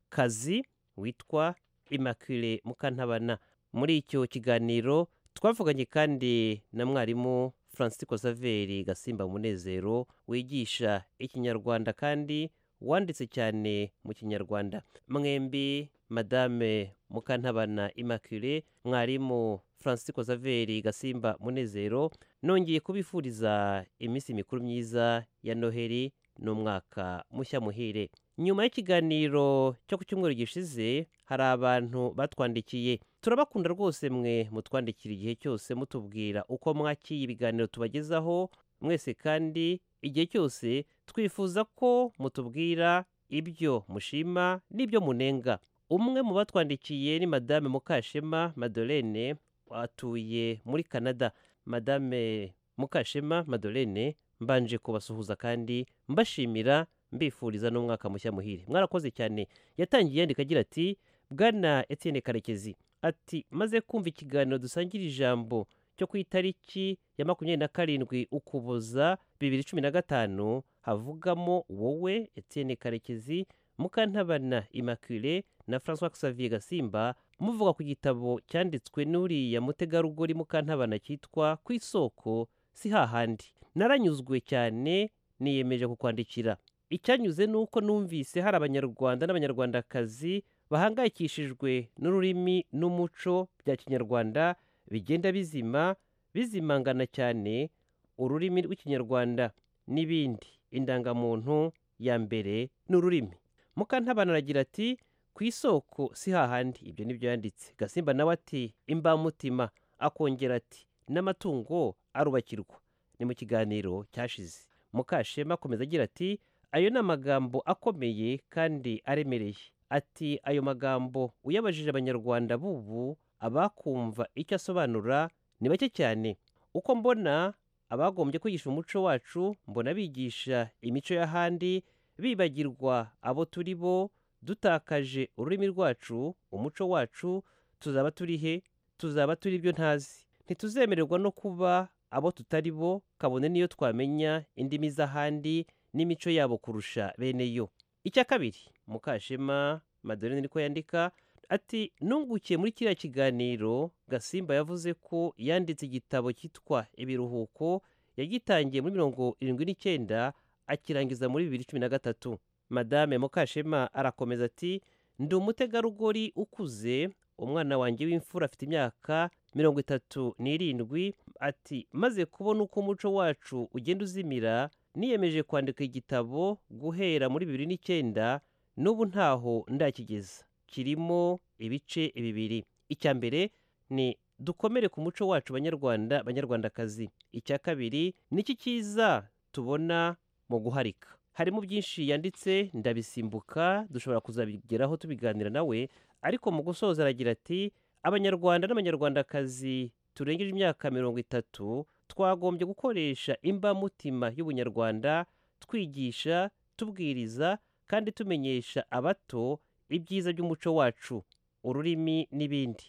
kazi witwa imakire mukantabana muri icyo kiganiro twavuganye kandi na mwarimu francisco saveri gasimba munezero wigisha ikinyarwanda kandi wanditse cyane mu kinyarwanda mwembi madame mukantabana immaculee mwarimu francisco saveri gasimba munezero nongeye kubifuriza iminsi mikuru myiza ya noheli n'umwaka mushya muhire nyuma y'ikiganiro cyo ku cyumweru gishize hari abantu batwandikiye turabakunda rwose mwe mutwandikira igihe cyose mutubwira uko mwakiye ibiganiro tubagezaho mwese kandi igihe cyose twifuza ko mutubwira ibyo mushima n'ibyo munenga umwe mu batwandikiye ni madame mukashema madolene atuye muri canada madame mukashema madolene mbanje kubasuhuza kandi mbashimira mbifuriza n'umwaka mushya muhire mwarakoze cyane yatangiye yandika agira ati bwana etienne karekezi ati maze kumva ikiganiro dusangira ijambo cyo ku itariki ya makumyabiri na karindwi ukuboza bibiri cumi na gatanu havugamo wowe etienne karekezi mukantabana immaculee na francois xavier gasimba muvuga ku gitabo cyanditswe n'uriya mutegarugori mukantabana cyitwa ku isoko si hahandi naranyuzwe cyane niyemeje kukwandikira icyanyuze ni uko numvise hari abanyarwanda n'abanyarwandakazi bahangayikishijwe n'ururimi n'umuco bya kinyarwanda bigenda bizima bizimangana cyane ururimi rw'ikinyarwanda n'ibindi indangamuntu ya mbere ni ururimi mukantabana aragira ati ku isoko si hahandi ibyo nibyo yanditse gasimba nawe ati imbamutima akongera ati n'amatungo arubakirwa ni mu kiganiro cyashize mukashema akomeza agira ati ayo ni amagambo akomeye kandi aremereye ati ayo magambo uyabajije abanyarwanda b'ubu abakumva icyo asobanura ni bake cyane uko mbona abagombye kwigisha umuco wacu mbona bigisha imico y'ahandi bibagirwa abo turi bo dutakaje ururimi rwacu umuco wacu tuzaba turi he tuzaba turi ibyo ntazi ntituzemererwa no kuba abo tutari bo kabone niyo twamenya indimi z'ahandi n'imico yabo kurusha bene yo icya kabiri mukashema madorine niko yandika ati nungukiye muri kiriya kiganiro gasimba yavuze ko yanditse igitabo cyitwa ibiruhuko yagitangiye muri mirongo irindwi n'icyenda akirangiza muri bibiri cumi na gatatu madame mukashema arakomeza ati ndi umutegarugori ukuze umwana wanjye w'imfura afite imyaka mirongo itatu n'irindwi ati maze kubona uko umuco wacu ugenda uzimira niyemeje kwandika igitabo guhera muri bibiri n'icyenda n'ubu ntaho ndakigeza kirimo ibice bibiri icya mbere ni dukomere ku muco wacu banyarwanda banyarwandakazi icya kabiri n'iki cyiza tubona mu guharika harimo byinshi yanditse ndabisimbuka dushobora kuzabigeraho tubiganira nawe ariko mu gusoza aragira ati abanyarwanda n'abanyarwandakazi turengeje imyaka mirongo itatu twagombye gukoresha imbamutima y'ubunyarwanda twigisha tubwiriza kandi tumenyesha abato ibyiza by'umuco wacu ururimi n'ibindi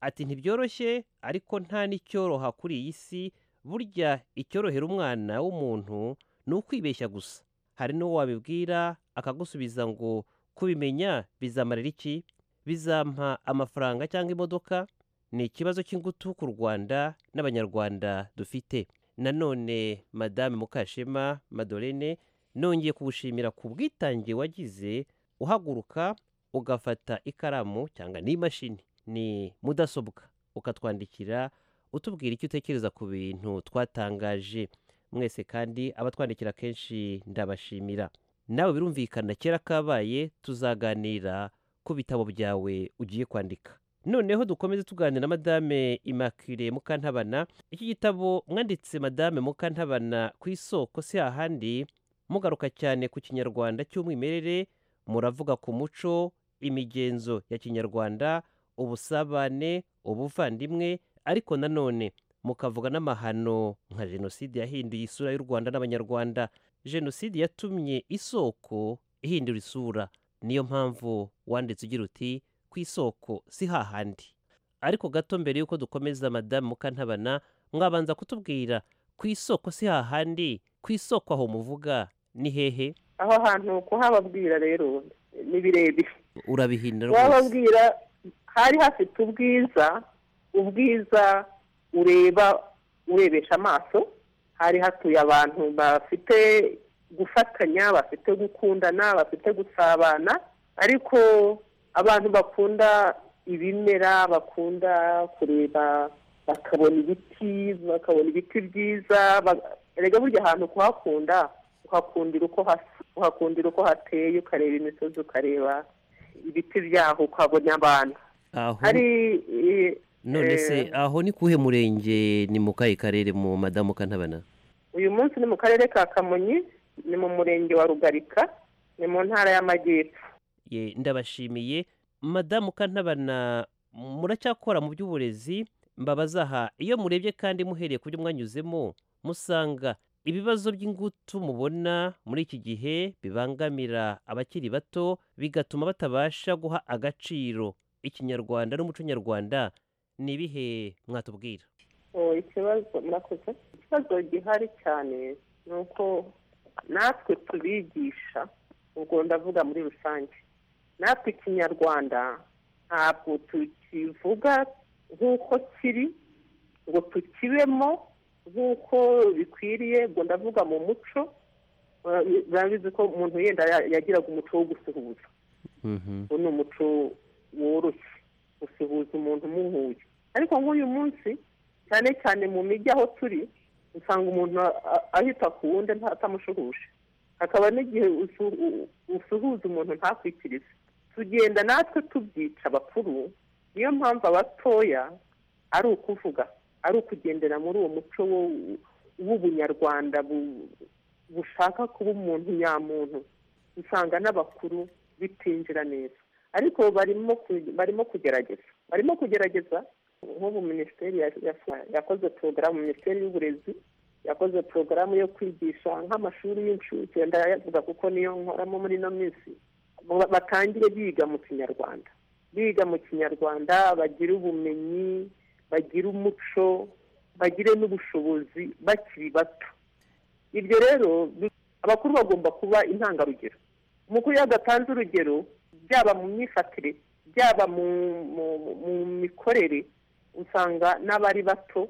ati ntibyoroshye ariko nta n'icyoroha kuri iyi si burya icyorohera umwana w'umuntu ni ukwibeshya gusa hari n'uwo wabibwira akagusubiza ngo kubimenya bizamarira iki bizampa amafaranga cyangwa imodoka ni ikibazo cy'ingutu ku rwanda n'abanyarwanda dufite nanone madame mukashema madolene nongeye kuwushimira ku bwitange wagize uhaguruka ugafata ikaramu cyangwa n'imashini ni mudasobwa ukatwandikira utubwira icyo utekereza ku bintu twatangaje mwese kandi abatwandikira kenshi ndabashimira nawe birumvikana kera kabaye tuzaganira ku bitabo byawe ugiye kwandika noneho dukomeze tuganira na madame imakire mukantabana iki gitabo mwanditse madame mukantabana ku isoko si hahandi mugaruka cyane ku kinyarwanda cy'umwimerere muravuga ku muco imigenzo ya kinyarwanda ubusabane ubuvandimwe ariko nanone mukavuga n'amahano nka jenoside yahinduye isura y'u rwanda n'abanyarwanda jenoside yatumye isoko ihindura isura niyo mpamvu wanditse ugira uti ku isoko si hahandi ariko gato mbere y'uko dukomeza madamu mukantabana mwabanza kutubwira ku isoko si hahandi ku isoko aho muvuga ni hehe aho hantu kuhababwira rero ni birebire urabihindura rwose kuhababwira hari hafite ubwiza ubwiza ureba urebesha amaso hari hatuye abantu bafite gufatanya bafite gukundana bafite gusabana ariko abantu bakunda ibimera bakunda kureba bakabona ibiti bakabona ibiti byiza ba- erega burya ahantu kuhakunda uhakundira uko hasa uhakundira uko hateye ukareba imisozi ukareba ibiti byaho ukabona abantu aho hari eh, none se eh, aho ni kuhe murenge ni mu kahe karere mu madamu mukantabana uyu munsi ni mu karere ka kamonyi ni mu murenge wa rugarika ni mu ntara y'amajyepfo ye ndabashimiye madamu kantabana muracyakora mu by'uburezi mbabaza aha iyo murebye kandi muhereye ku byo mwanyuzemo musanga ibibazo by'ingutu mubona muri iki gihe bibangamira abakiri bato bigatuma batabasha guha agaciro ikinyarwanda n'umuco nyarwanda ni ibihe mwatubwira Oh, ikibazo murakoze ikibazo gihari cyane ni uko natwe tubigisha ubwo ndavuga muri rusange natwe ikinyarwanda ntabwo tukivuga nk'uko kiri ngo tukibemo nk'uko bikwiriye ngo ndavuga mu muco Eh, murabizi ko umuntu yenda ya- yagiraga umuco wo gusuhuza uwo ni umuco woroshye gusuhuza umuntu umuhuye ariko nk'uyu munsi cyane cyane mu mijyi aho turi usanga umuntu a- a- ahita ku wundi nta- atamushuhuje hakaba n'igihe usu- u- usuhuza umuntu ntakwikirize tugenda natwe tubyica abakuru niyo mpamvu abatoya ari ukuvuga ari ukugendera muri uwo muco wo- w'ubunyarwanda bu- bushaka kuba umuntu nyamuntu usanga n'abakuru bitinjira neza ariko barimo ku- barimo kugerageza barimo kugerageza nk'ubu minisiteri ya- ya- yakoze porogaramu minisiteri y'uburezi yakoze porogaramu yo kwigisha nk'amashuri y'incuke ndayavuga kuko niyo nkoramo muri ino minsi ngo ba- batangire biga mu kinyarwanda biga mu kinyarwanda bagire ubumenyi bagire umuco bagire n'ubushobozi bakiri bato ibyo rero bi- abakuru bagomba kuba intangarugero umukuru iyo adatanze urugero byaba mu myifatire byaba mu mu- mu- mu mikorere usanga n'abari bato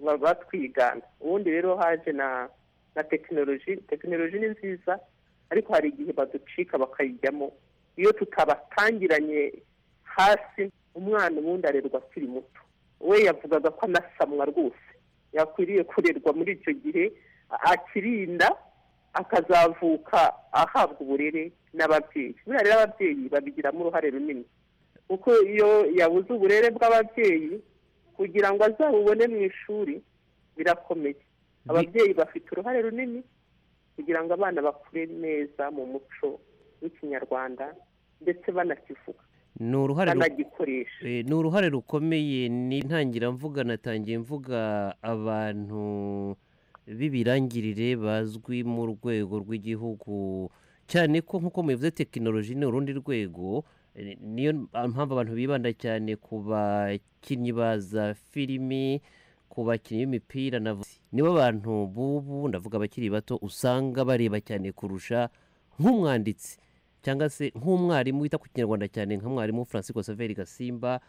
ba- batwigana ubundi rero haje na na tekinoloji tekinoloji ni nziza ariko hari igihe baducika bakayijyamo iyo tutabatangiranye hasi umwana ubundi arerwa akiri muto we yavugaga ko anasamwa rwose yakwiriye kurerwa muri icyo gihe a- akirinda akazavuka ahabwa uburere n'ababyeyi buriya rero ababyeyi babigiramo uruhare runini kuko iyo yabuze uburere bw'ababyeyi kugira ngo azabubone mu ishuri birakomeye ababyeyi bafite uruhare runini kugira ngo abana bakure neza mu muco w'ikinyarwanda ndetse banakivuga ni uruhare ru- banagikoresha Eh, ni uruhare rukomeye ni ntangira mvuga natangiye mvuga abantu b'ibirangirire bazwi mu rwego rw'igihugu cyane ko nk'uko mubivuze tekinoloji ni urundi rwego eh, niyo mpamvu abantu bibanda cyane ku bakinnyi ba za filimi ku bakinnyi b'imipira na vo- nibo bantu b'ubu ndavuga abakiri bato usanga bareba cyane kurusha nk'umwanditsi cyangwa se nk'umwarimu wita ku kinyarwanda cyane nka mwarimu francisco saveri gasimba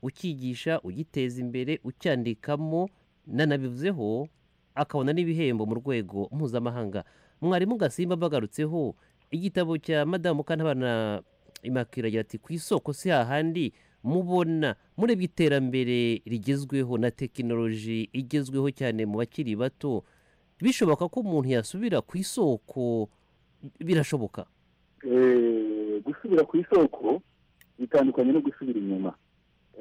ukigisha ugiteza imbere ucyandikamo nanabivuzeho akabona n'ibihembo mu rwego mpuzamahanga mwarimu gasimba mbagarutseho igitabo cya madamu kantabana imakira agira ati ku isoko si hahandi mubona murebye iterambere rigezweho na tekinoloji igezweho cyane mu bakiri bato bishoboka ko umuntu yasubira ku isoko birashoboka Eh, gusubira ku isoko bitandukanye no gusubira inyuma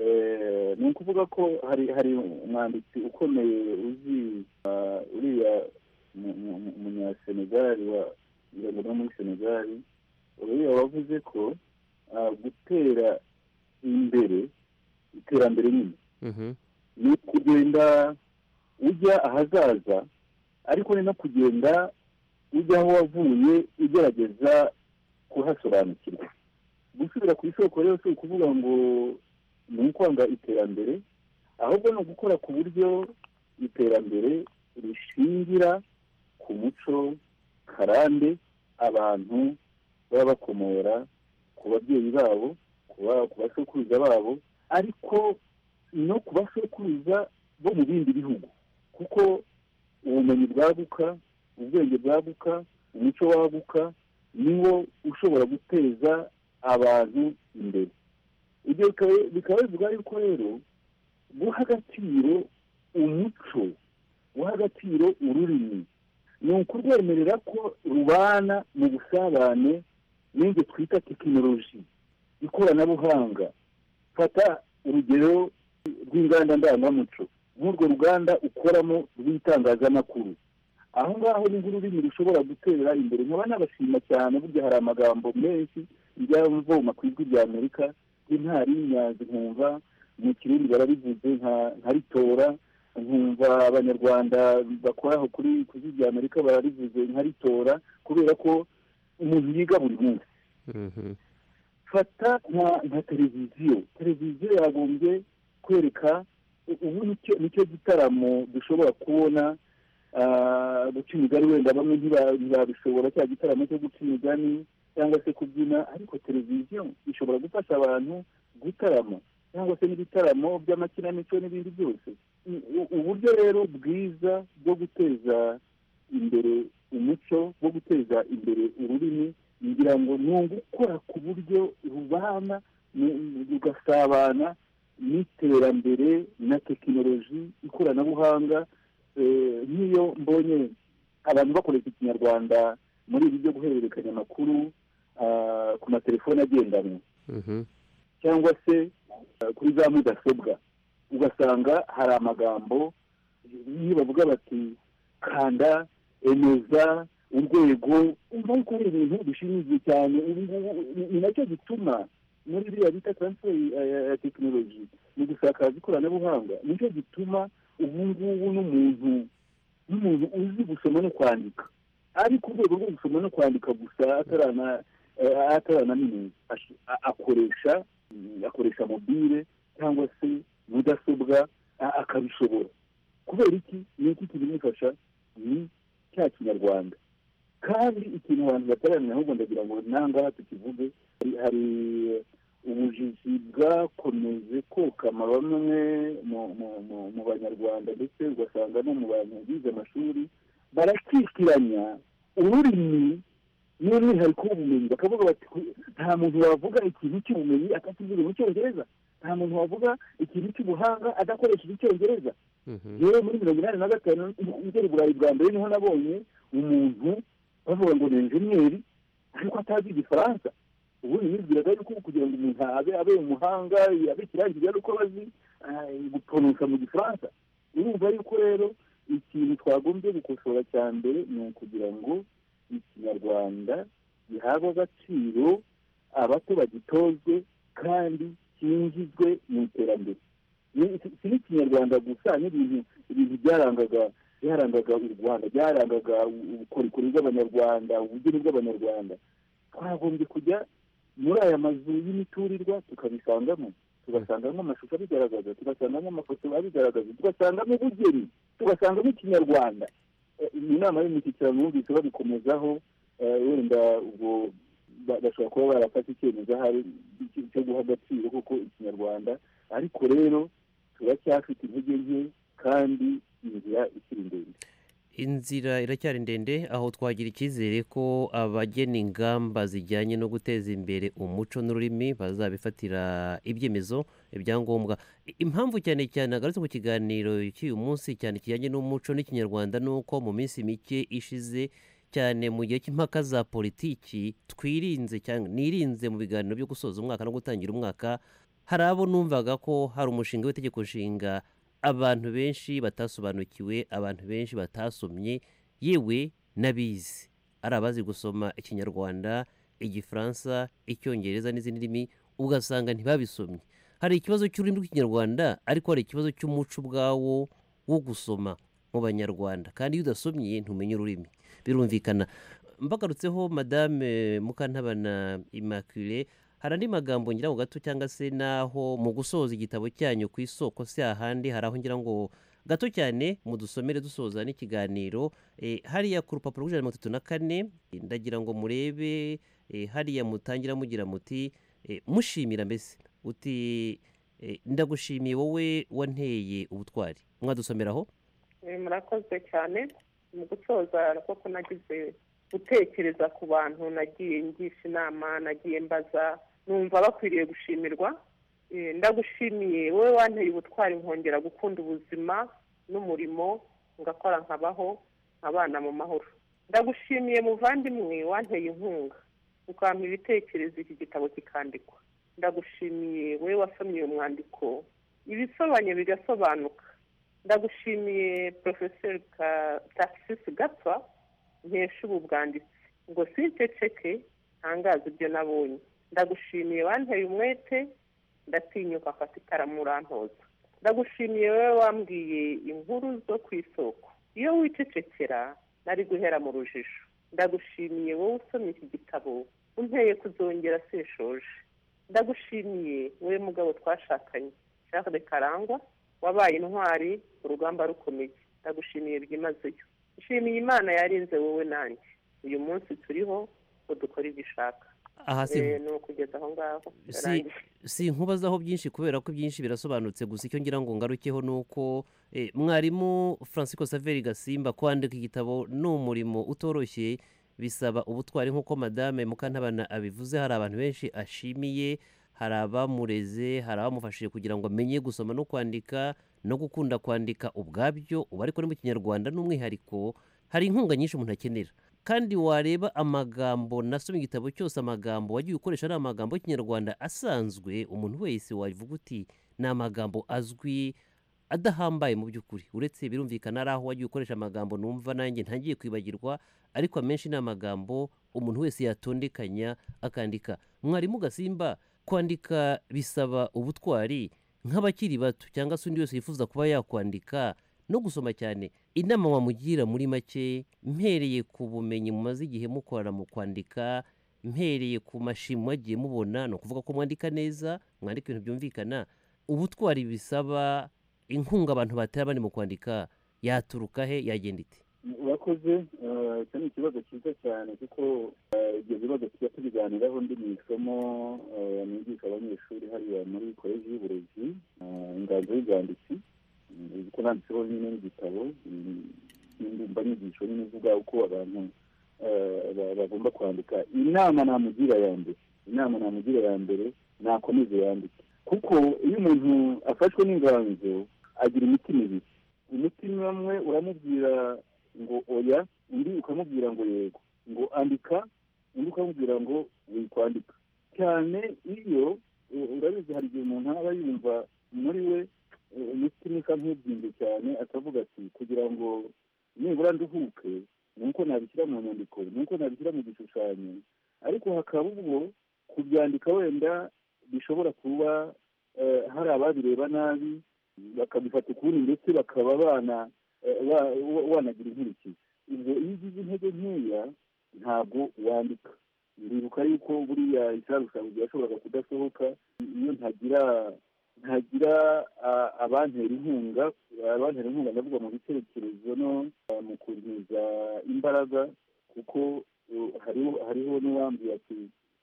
Eh, ni ukuvuga ko hari hari umwanditsi ukomeye uzi ah, uriya mu- mu- mu- umunyasenegali wa ngira ngo ni wo muri senegali uriya wavuze ko ah, gutera imbere iterambere nyine ni kugenda ujya ahazaza ariko ni no kugenda ujya aho wavuye ugerageza kuhasobanukirwa gusubira ku isoko rero si ukuvuga ngo ni ukwanga iterambere ahubwo ni ugukora ku buryo iterambere rishingira ku muco karande abantu baba bakomora ku babyeyi babo kuba- ku basokuruza babo ariko no ku basokuruza bo mu bindi bihugu kuko ubumenyi bwaguka ubwenge bwaguka umuco waguka niwo ushobora guteza abantu imbere ibyo bikaba- bikaba bivuga yuko rero guha agaciro umuco guha agaciro ururimi ni ukurwemerera ko rubana mu busabane n'ibyo twita tekinoloji ikoranabuhanga fata urugero rw'inganda ndangamuco nk'urwo ruganda ukoramo rw'itangazamakuru aho ngaho ni nk'ururimi rushobora gutera imbere nkaba nabashima cyane burya hari amagambo menshi njya mvoma ku ijwi rya amerika intari y'inyanzi nkumva mu kirundi barabivuze nka- nkaritora nkumva abanyarwanda bakoraho kuri ku ijwi rya amerika bararivuze nkaritora kubera ko umuntu yiga buri munsi fata nka nka televiziyo televiziyo yagombye kwereka u- ubu nicyo nicyo gitaramo dushobora kubona ah, guca imigani wenda bamwe ntiba- ntibabishobora cya gitaramo cyo guca imigani cyangwa se kubyina ariko televiziyo ishobora gufasha abantu gutarama cyangwa se n'ibitaramo by'amakinamico n'ibindi byose U- u- uburyo rero bwiza bwo guteza imbere umuco wo guteza imbere ururimi ngira ngo ni ugukora ku buryo rubana mu- mu- rugasabana n'iterambere na tekinoloji ikoranabuhanga eh, nk'iyo mbonye abantu bakoresha ikinyarwanda muri ibi byo guhererekanya amakuru ah, ku matelefone agendanwa cyangwa se eh, kuri za mudasobwa ugasanga hari amagambo iyo bavuga bati kanda emeza urwego umva yuko ari ibintu bishimishije cyane ubu ngubu ni- ni nacyo gituma muri biriya bita transfer ya- ya- ya tekinoloji mu gusakaza ikoranabuhanga nicyo gituma ubu ngubu n'umuntu n'umuntu uzi gusoma no kwandika ari ku rwego rwo gusoma no kwandika gusa atarana eh, ataranaminuza Ash- a- akoresha mm, akoresha mobile cyangwa se mudasobwa a- akabishobora kubera iki ni iki kibimufasha ni cya kinyarwanda kandi ikintu abantu bataramenya ahubwo ndagira ngo nangaha tukivuge hari- hari ubujiji bwakomeje kokama bamwe mu- mu- mu- mu banyarwanda ndetse ugasanga no mu bantu bize amashuri barakikiranya ururimi n'umwihariko w'ubumenyi bakavuga bati "Ku- nta muntu wavuga ikintu cy'ubumenyi atakivuga mu cyongereza nta muntu wavuga ikintu cy'ubuhanga adakoresheje icyongereza rero muri mirongo inani na gatanu ngera i burayi bwa mbere niho nabonye umuntu bavuga ngo ni enjeniyeri ariko atazi igifaransa ubundi nibwiraga yuko kugira ngo umuntu abe abe umuhanga abe ikirangira ari uko azi ah, gutonosa mu gifaransa urumva yuko rero ikintu twagombye gukosora cya mbere ni ukugira ngo ikinyarwanda gihabwe agaciro abato bagitozwe kandi cyinjizwe mu iterambere Ni- si si n'ikinyarwanda gusa n'ibintu ibintu byarangaga byarangaga u rwanda byarangaga u- ubukorikori bw'abanyarwanda ubugeni bw'abanyarwanda twagombye kujya muri aya mazu y'imiturirwa tukabisangamo tugasangamo amashusho abigaragaza tugasangamo amafoto abigaragaza tugasangamo ubugeni tugasangamo ikinyarwanda Eh, iyi nama y'umushyikirano yumvise babikomezaho eh, wenda ubwo ba- bashobora kuba barafata icyemezo ahari cy- cyo guha agaciro kuko ikinyarwanda ariko rero turacyafite intege nke kandi inzira ikiri ndende inzira iracyari ndende aho twagira icyizere ko abagena ingamba zijyanye no guteza imbere umuco n'ururimi bazabifatira ibyemezo ibyangombwa I- impamvu cyane cyane agarutse ku kiganiro cy'uyu munsi cyane kijyanye n'umuco n'ikinyarwanda ni uko mu minsi mike ishize cyane mu gihe cy'impaka za politiki twirinze cyangwa nirinze mu biganiro byo gusoza umwaka no gutangira umwaka hari abo numvaga ko hari umushinga w'itegeko nshinga abantu benshi batasobanukiwe abantu benshi batasomye yewe n'abizi ari abazi gusoma ikinyarwanda igifaransa icyongereza n'izindi ndimi ugasanga ntibabisomye hari ikibazo cy'ururimi rw'ikinyarwanda ariko hari ikibazo cy'umuco ubwawo wo gusoma mu banyarwanda kandi iyo udasomye ntumenye ururimi birumvikana mbagarutseho madame mukantabana immaculee hari andi magambo ngira ngo gato cyangwa se naho mu gusoza igitabo cyanyu ku isoko si ahandi hari aho ngira ngo gato cyane mudusomere dusoza n'ikiganiro eh, hariya ku rupapuro rw'ijana na mirongo itatu na kane eh, ndagira ngo murebe eh, hariya mutangira mugira muti eh, mushimira mbese uti eh, ndagushimiye wowe wanteye ubutwari mwadusomera aho Eh, murakoze cyane mu gusoza koko nagize gutekereza ku bantu nagiye ngisha inama nagiye mbaza numva bakwiriye gushimirwa Eh, ndagushimiye wowe wanteye ubutwari nkongera gukunda ubuzima n'umurimo ngakora nkabaho nkabana mu mahoro ndagushimiye muvandimwe wanteye inkunga ukampa ibitekerezo iki gitabo kikandikwa ndagushimiye wowe wasomye uyu mwandiko ibisobanye bigasobanuka ndagushimiye porofeseri takisisi gapfa nkesha ubu bwanditsi ngo sinceceke ntangaze ibyo nabonye ndagushimiye wanteye umwete ndatinyuka fata ikaramu urantoza ndagushimiye wowe wambwiye inkuru zo ku isoko iyo wicecekera nari guhera mu rujijo ndagushimiye wowe usomye iki gitabo unteye kuzongera seshoje ndagushimiye wowe mugabo twashakanye Charles karangwa wabaye intwari urugamba rukomeye ndagushimiye byimazeyo nshimiye imana yarinze wowe nanjye uyu munsi turiho ngo dukore ibyo ishaka aha si- Eh, ni ukugeza aho ngaho si, si nkubazaho byinshi kubera ko byinshi birasobanutse gusa icyo ngira ngo ngarukeho ni uko eh, mwarimu francisco saveri gasimba kwandika igitabo ni umurimo utoroshye bisaba ubutwari nk'uko madame mukantabana abivuze hari abantu benshi ashimiye hari abamureze hari abamufashije kugira ngo amenye gusoma no kwandika no gukunda kwandika ubwabyo ubu ariko ni mu kinyarwanda n'umwihariko hari inkunga nyinshi umuntu akenera kandi wareba amagambo nasoma igitabo cyose amagambo wagiye ukoresha ari amagambo y'ikinyarwanda asanzwe umuntu wese wavuga uti ni amagambo azwi adahambaye mu by'ukuri uretse birumvikana ari aho wagiye ukoresha amagambo numva nanjye ntangiye kwibagirwa ariko amenshi ni amagambo umuntu wese yatondekanya akandika mwarimu gasimba kwandika bisaba ubutwari nk'abakiri bato cyangwa se undi wese yifuza kuba yakwandika no gusoma cyane inama wamugira muri make mpereye ku bumenyi mumaze igihe mukorana mu kwandika mpereye ku mashimwe mwagiye mubona ni ukuvuga ko mwandika neza mwandika ibintu byumvikana ubutwari bisaba inkunga abantu batera bari mu kwandika yaturuka he yagenda ite urakoze eh, icyo ni ikibazo cyiza cyane kuko eh, ibyo bibazo tujya tubiganiraho ndi mu isomo eh, nigisha abanyeshuri hariya muri koleji y'uburezi eh, inganzo y'ubwanditsi Mm, kuko nanditseho nyine n'igitabo mm, n'indumbanyigisho nyine ivuga uko abantu eh, ba- bagomba kwandika inama namugira ya mbere inama namugira ya mbere nakomeze yandike kuko iyo umuntu afashwe n'inganzo agira imitima ibiri umutima umwe uramubwira ngo oya undi ukamubwira ngo yego ngo andika undi ukamubwira ngo wikwandika cyane iyo eh, urabizi hari igihe umuntu aba yumva muri we eh, umutima usa nk'ubyimbye cyane akavuga ati kugira ngo nibura nduhuke ni uko nabishyira mu nyandiko ni uko nabishyira mu gishushanyo ariko hakaba ubwo kubyandika wenda bishobora kuba eh, hari ababireba nabi bakabifata ukundi ndetse bakaba bana eh, ba- wa- wanagira inkurikizi ibyo iyo ugize intege nkeya ntabwo wandika ndibuka yuko buriya isarusaruzi yashoboraga kudasohoka iyo ntagira ntagira ah, abantera inkunga abantera inkunga ndavuga mu bitekerezo no ah, mu kuntiza imbaraga kuko eh, hariho hariho n'uwambwiye ati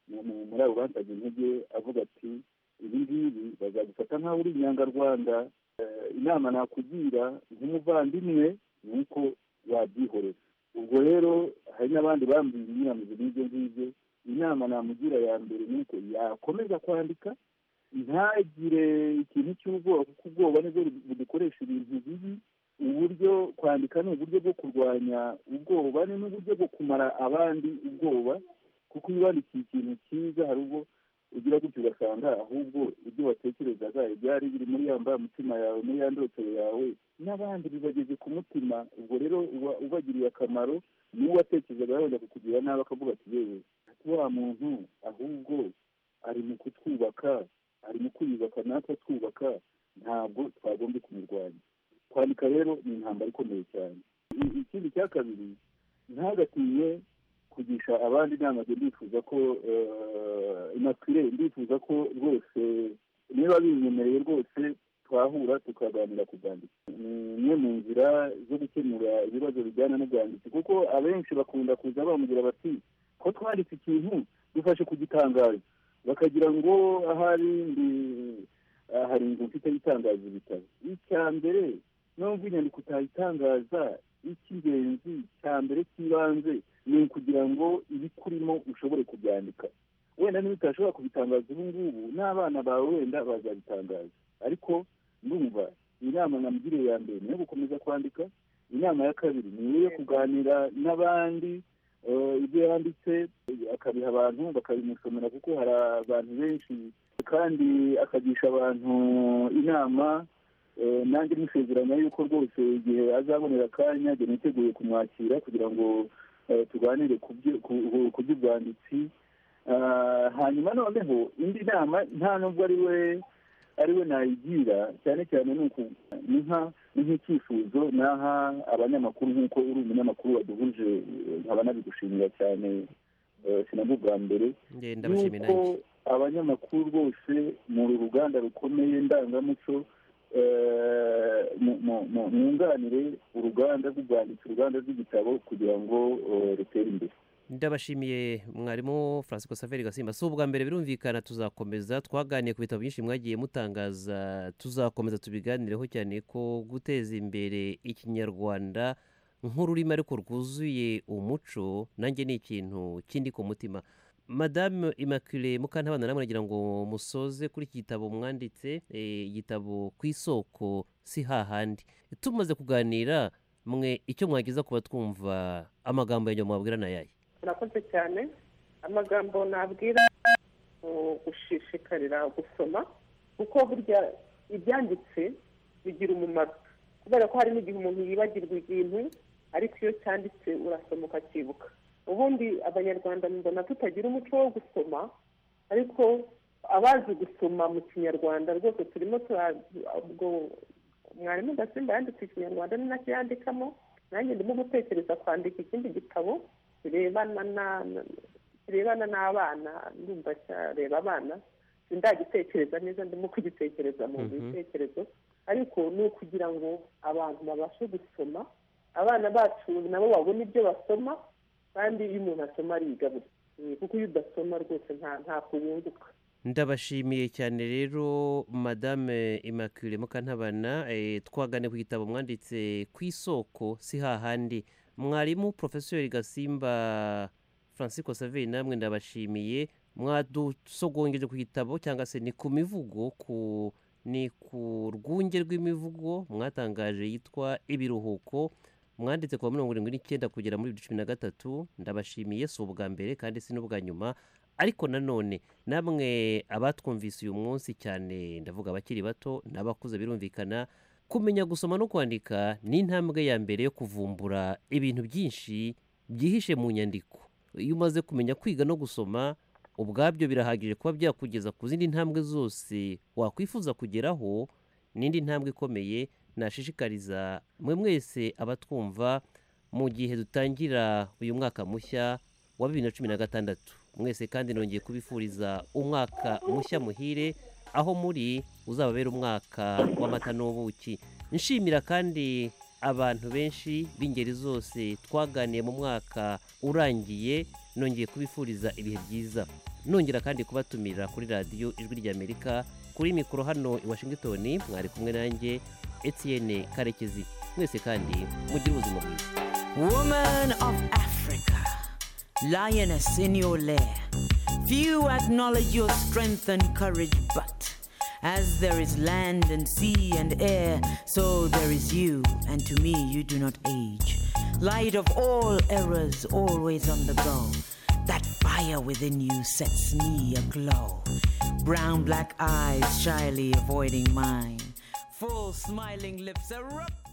mu- mu- muri abo bansabye intege avuga ati ibi ngibi bazagufata nk'aho uri inyangarwanda Eh, inama nakugira nk'umuvandimwe ni uko wabyihorera ubwo rero hari n'abandi bambwiye imyiramizo n'ibyo ngibyo inama namugira ya mbere ni uko yakomeza kwandika ntagire ikintu cy'ubwoba kuko ubwoba nibwo budukoresha ibintu bibi uburyo kwandika ni uburyo bwo kurwanya ubwoba ni n'uburyo bwo kumara abandi ubwoba kuko iyo wandikiye ikintu cyiza hari ubwo ugira gutyo ugasanga ahubwo ibyo watekerezaga ibyari biri muri ya mutima yawe muri ya ndotero yawe n'abandi bibageze ku mutima ubwo rero uba ubagiriye akamaro n'uwo watekerezaga wenda kukugira nabi akavuga ati yewe ati wa muntu ahubwo ari mu kutwubaka ari mu kwiyubaka natwe twubaka ntabwo twagombye kumurwanya kwandika rero ni intambara ikomeye cyane I- ikindi cya kabiri ntagatinye kugisha abandi inama njye ndifuza ko inakwire ndifuza ko rwose niba binyemereye rwose twahura tukaganira ku bwanditsi ni imwe mu nzira zo gukemura ibibazo bijyana n'ubwanditsi kuko abenshi bakunda kuza bambwira bati ko twanditse ikintu dufashe kugitangaza bakagira ngo ahari ndi aha hari inzu mfite itangaza ibitaro icya mbere nubwo inyandiko utayitangaza icy'ingenzi cya mbere cy'ibanze ni ukugira ngo ibikurimo ushobore kubyandika wenda niba utashobora kubitangaza ubu ngubu n'abana bawe wenda bazabitangaza ariko ndumva inama namugiriye ya mbere ni iyo gukomeza kwandika inama ya kabiri ni iyo kuganira n'abandi eh, ibyo yanditse eh, akabiha abantu bakabimusomera kuko hari abantu benshi kandi akagisha abantu inama Eh, nanjye musezeranya yuko rwose igihe azabonera akanya njye niteguye kumwakira kugira ngo eh, tuganire ku byo- ku- ku by'ubwanditsi Ah, hanyuma noneho indi nama nta nubwo ari we ari we nayigira cyane cyane ni uku ni nka- ni nk'icyifuzo naha abanyamakuru nk'uko uri umunyamakuru waduhuje eh, nkaba nabigushimira cyane eh, sinabwo bwa mbere Njye ndabashimiye nuko nanjye abanyamakuru rwose mu ruganda rukomeye ndangamuco eh, mu- mu- mu- mwunganire uruganda rw'ubwanditsi uruganda rw'igitabo kugira ngo eh, rutere imbere ndabashimiye mwarimu francisco saveri gasimba si ubwa mbere birumvikana tuzakomeza twaganiye ku bitabo byinshi mwagiye mutangaza tuzakomeza tubiganireho cyane ko guteza imbere ikinyarwanda nk'ururimi ariko rwuzuye umuco nanjye ni ikintu kindi ku mutima madame immaculee mukantabana namwe nagira ngo musoze kuri iki gitabo mwanditse eh, igitabo ku isoko si hahandi tumaze kuganira mwe icyo mwageza kuba twumva amagambo ya nyuma mwabwira ni ayahe murakoze cyane amagambo nabwira ni ugushishikarira gusoma kuko burya ibyanditse bigira umumaro kubera ko hari n'igihe umuntu yibagirwa ikintu ariko iyo cyanditse urasoma ukacyibuka ubundi abanyarwanda mbona tutagira umuco wo gusoma ariko abazi gusoma mu kinyarwanda rwose turimo tura- ubwo mwarimu gasimba yanditse ikinyarwanda ni nacyo yandikamo nanjye ndimo gutekereza kwandika ikindi gitabo kirebana na kirebana n'abana ndumva cyareba abana sindagitekereza neza ndimo kugitekereza mu Mhm. bitekerezo ariko ni ukugira ngo abantu babashe gusoma abana bacu nabo babona ibyo basoma kandi iyo umuntu asoma ariga buri Eh, kuko iyo udasoma rwose nta ntabwo wunguka ndabashimiye cyane rero madame immaculee mukantabana eh, twagane ku gitabo mwanditse ku isoko si hahandi mwarimu porofesori gasimba francisco saveri namwe ndabashimiye mwadusogongeje ku gitabo cyangwa se ni ku mivugo ku ni ku rwunge rw'imivugo mwatangaje yitwa ibiruhuko mwanditse kuwa mirongo irindwi n'icyenda kugera muri bibiri cumi na gatatu ndabashimiye si ubwa mbere kandi si n'ubwa nyuma ariko nanone namwe abatwumvise uyu munsi cyane ndavuga abakiri bato n'abakuze birumvikana kumenya gusoma no kwandika ni intambwe ya mbere yo kuvumbura ibintu byinshi byihishe mu nyandiko iyo umaze kumenya kwiga no gusoma ubwabyo birahagije kuba byakugeza ku zindi ntambwe zose wakwifuza kugeraho n'indi ntambwe ikomeye nashishikariza mwe mwese abatwumva mu gihe dutangira uyu mwaka mushya wa bibiri na cumi na gatandatu mwese kandi nongeye kubifuriza umwaka mushya muhire aho muri uzababera umwaka w'amata n'ubuki nshimira kandi abantu benshi b'ingeri zose twaganiye mu mwaka urangiye nongeye kubifuriza ibihe byiza nongera kandi kubatumira kuri radiyo ijwi ry'amerika kuri mikoro hano i washington mwari kumwe nanjye etienne karekezi mwese kandi mugire ubuzima bwiza Woman of Africa, lioness in your lair. Few acknowledge your strength and courage, but as there is land and sea and air, so there is you, and to me you do not age. Light of all errors, always on the go. That fire fire within you sets me aglow. Brown black eyes shyly avoiding mine. Full smiling lips erupt.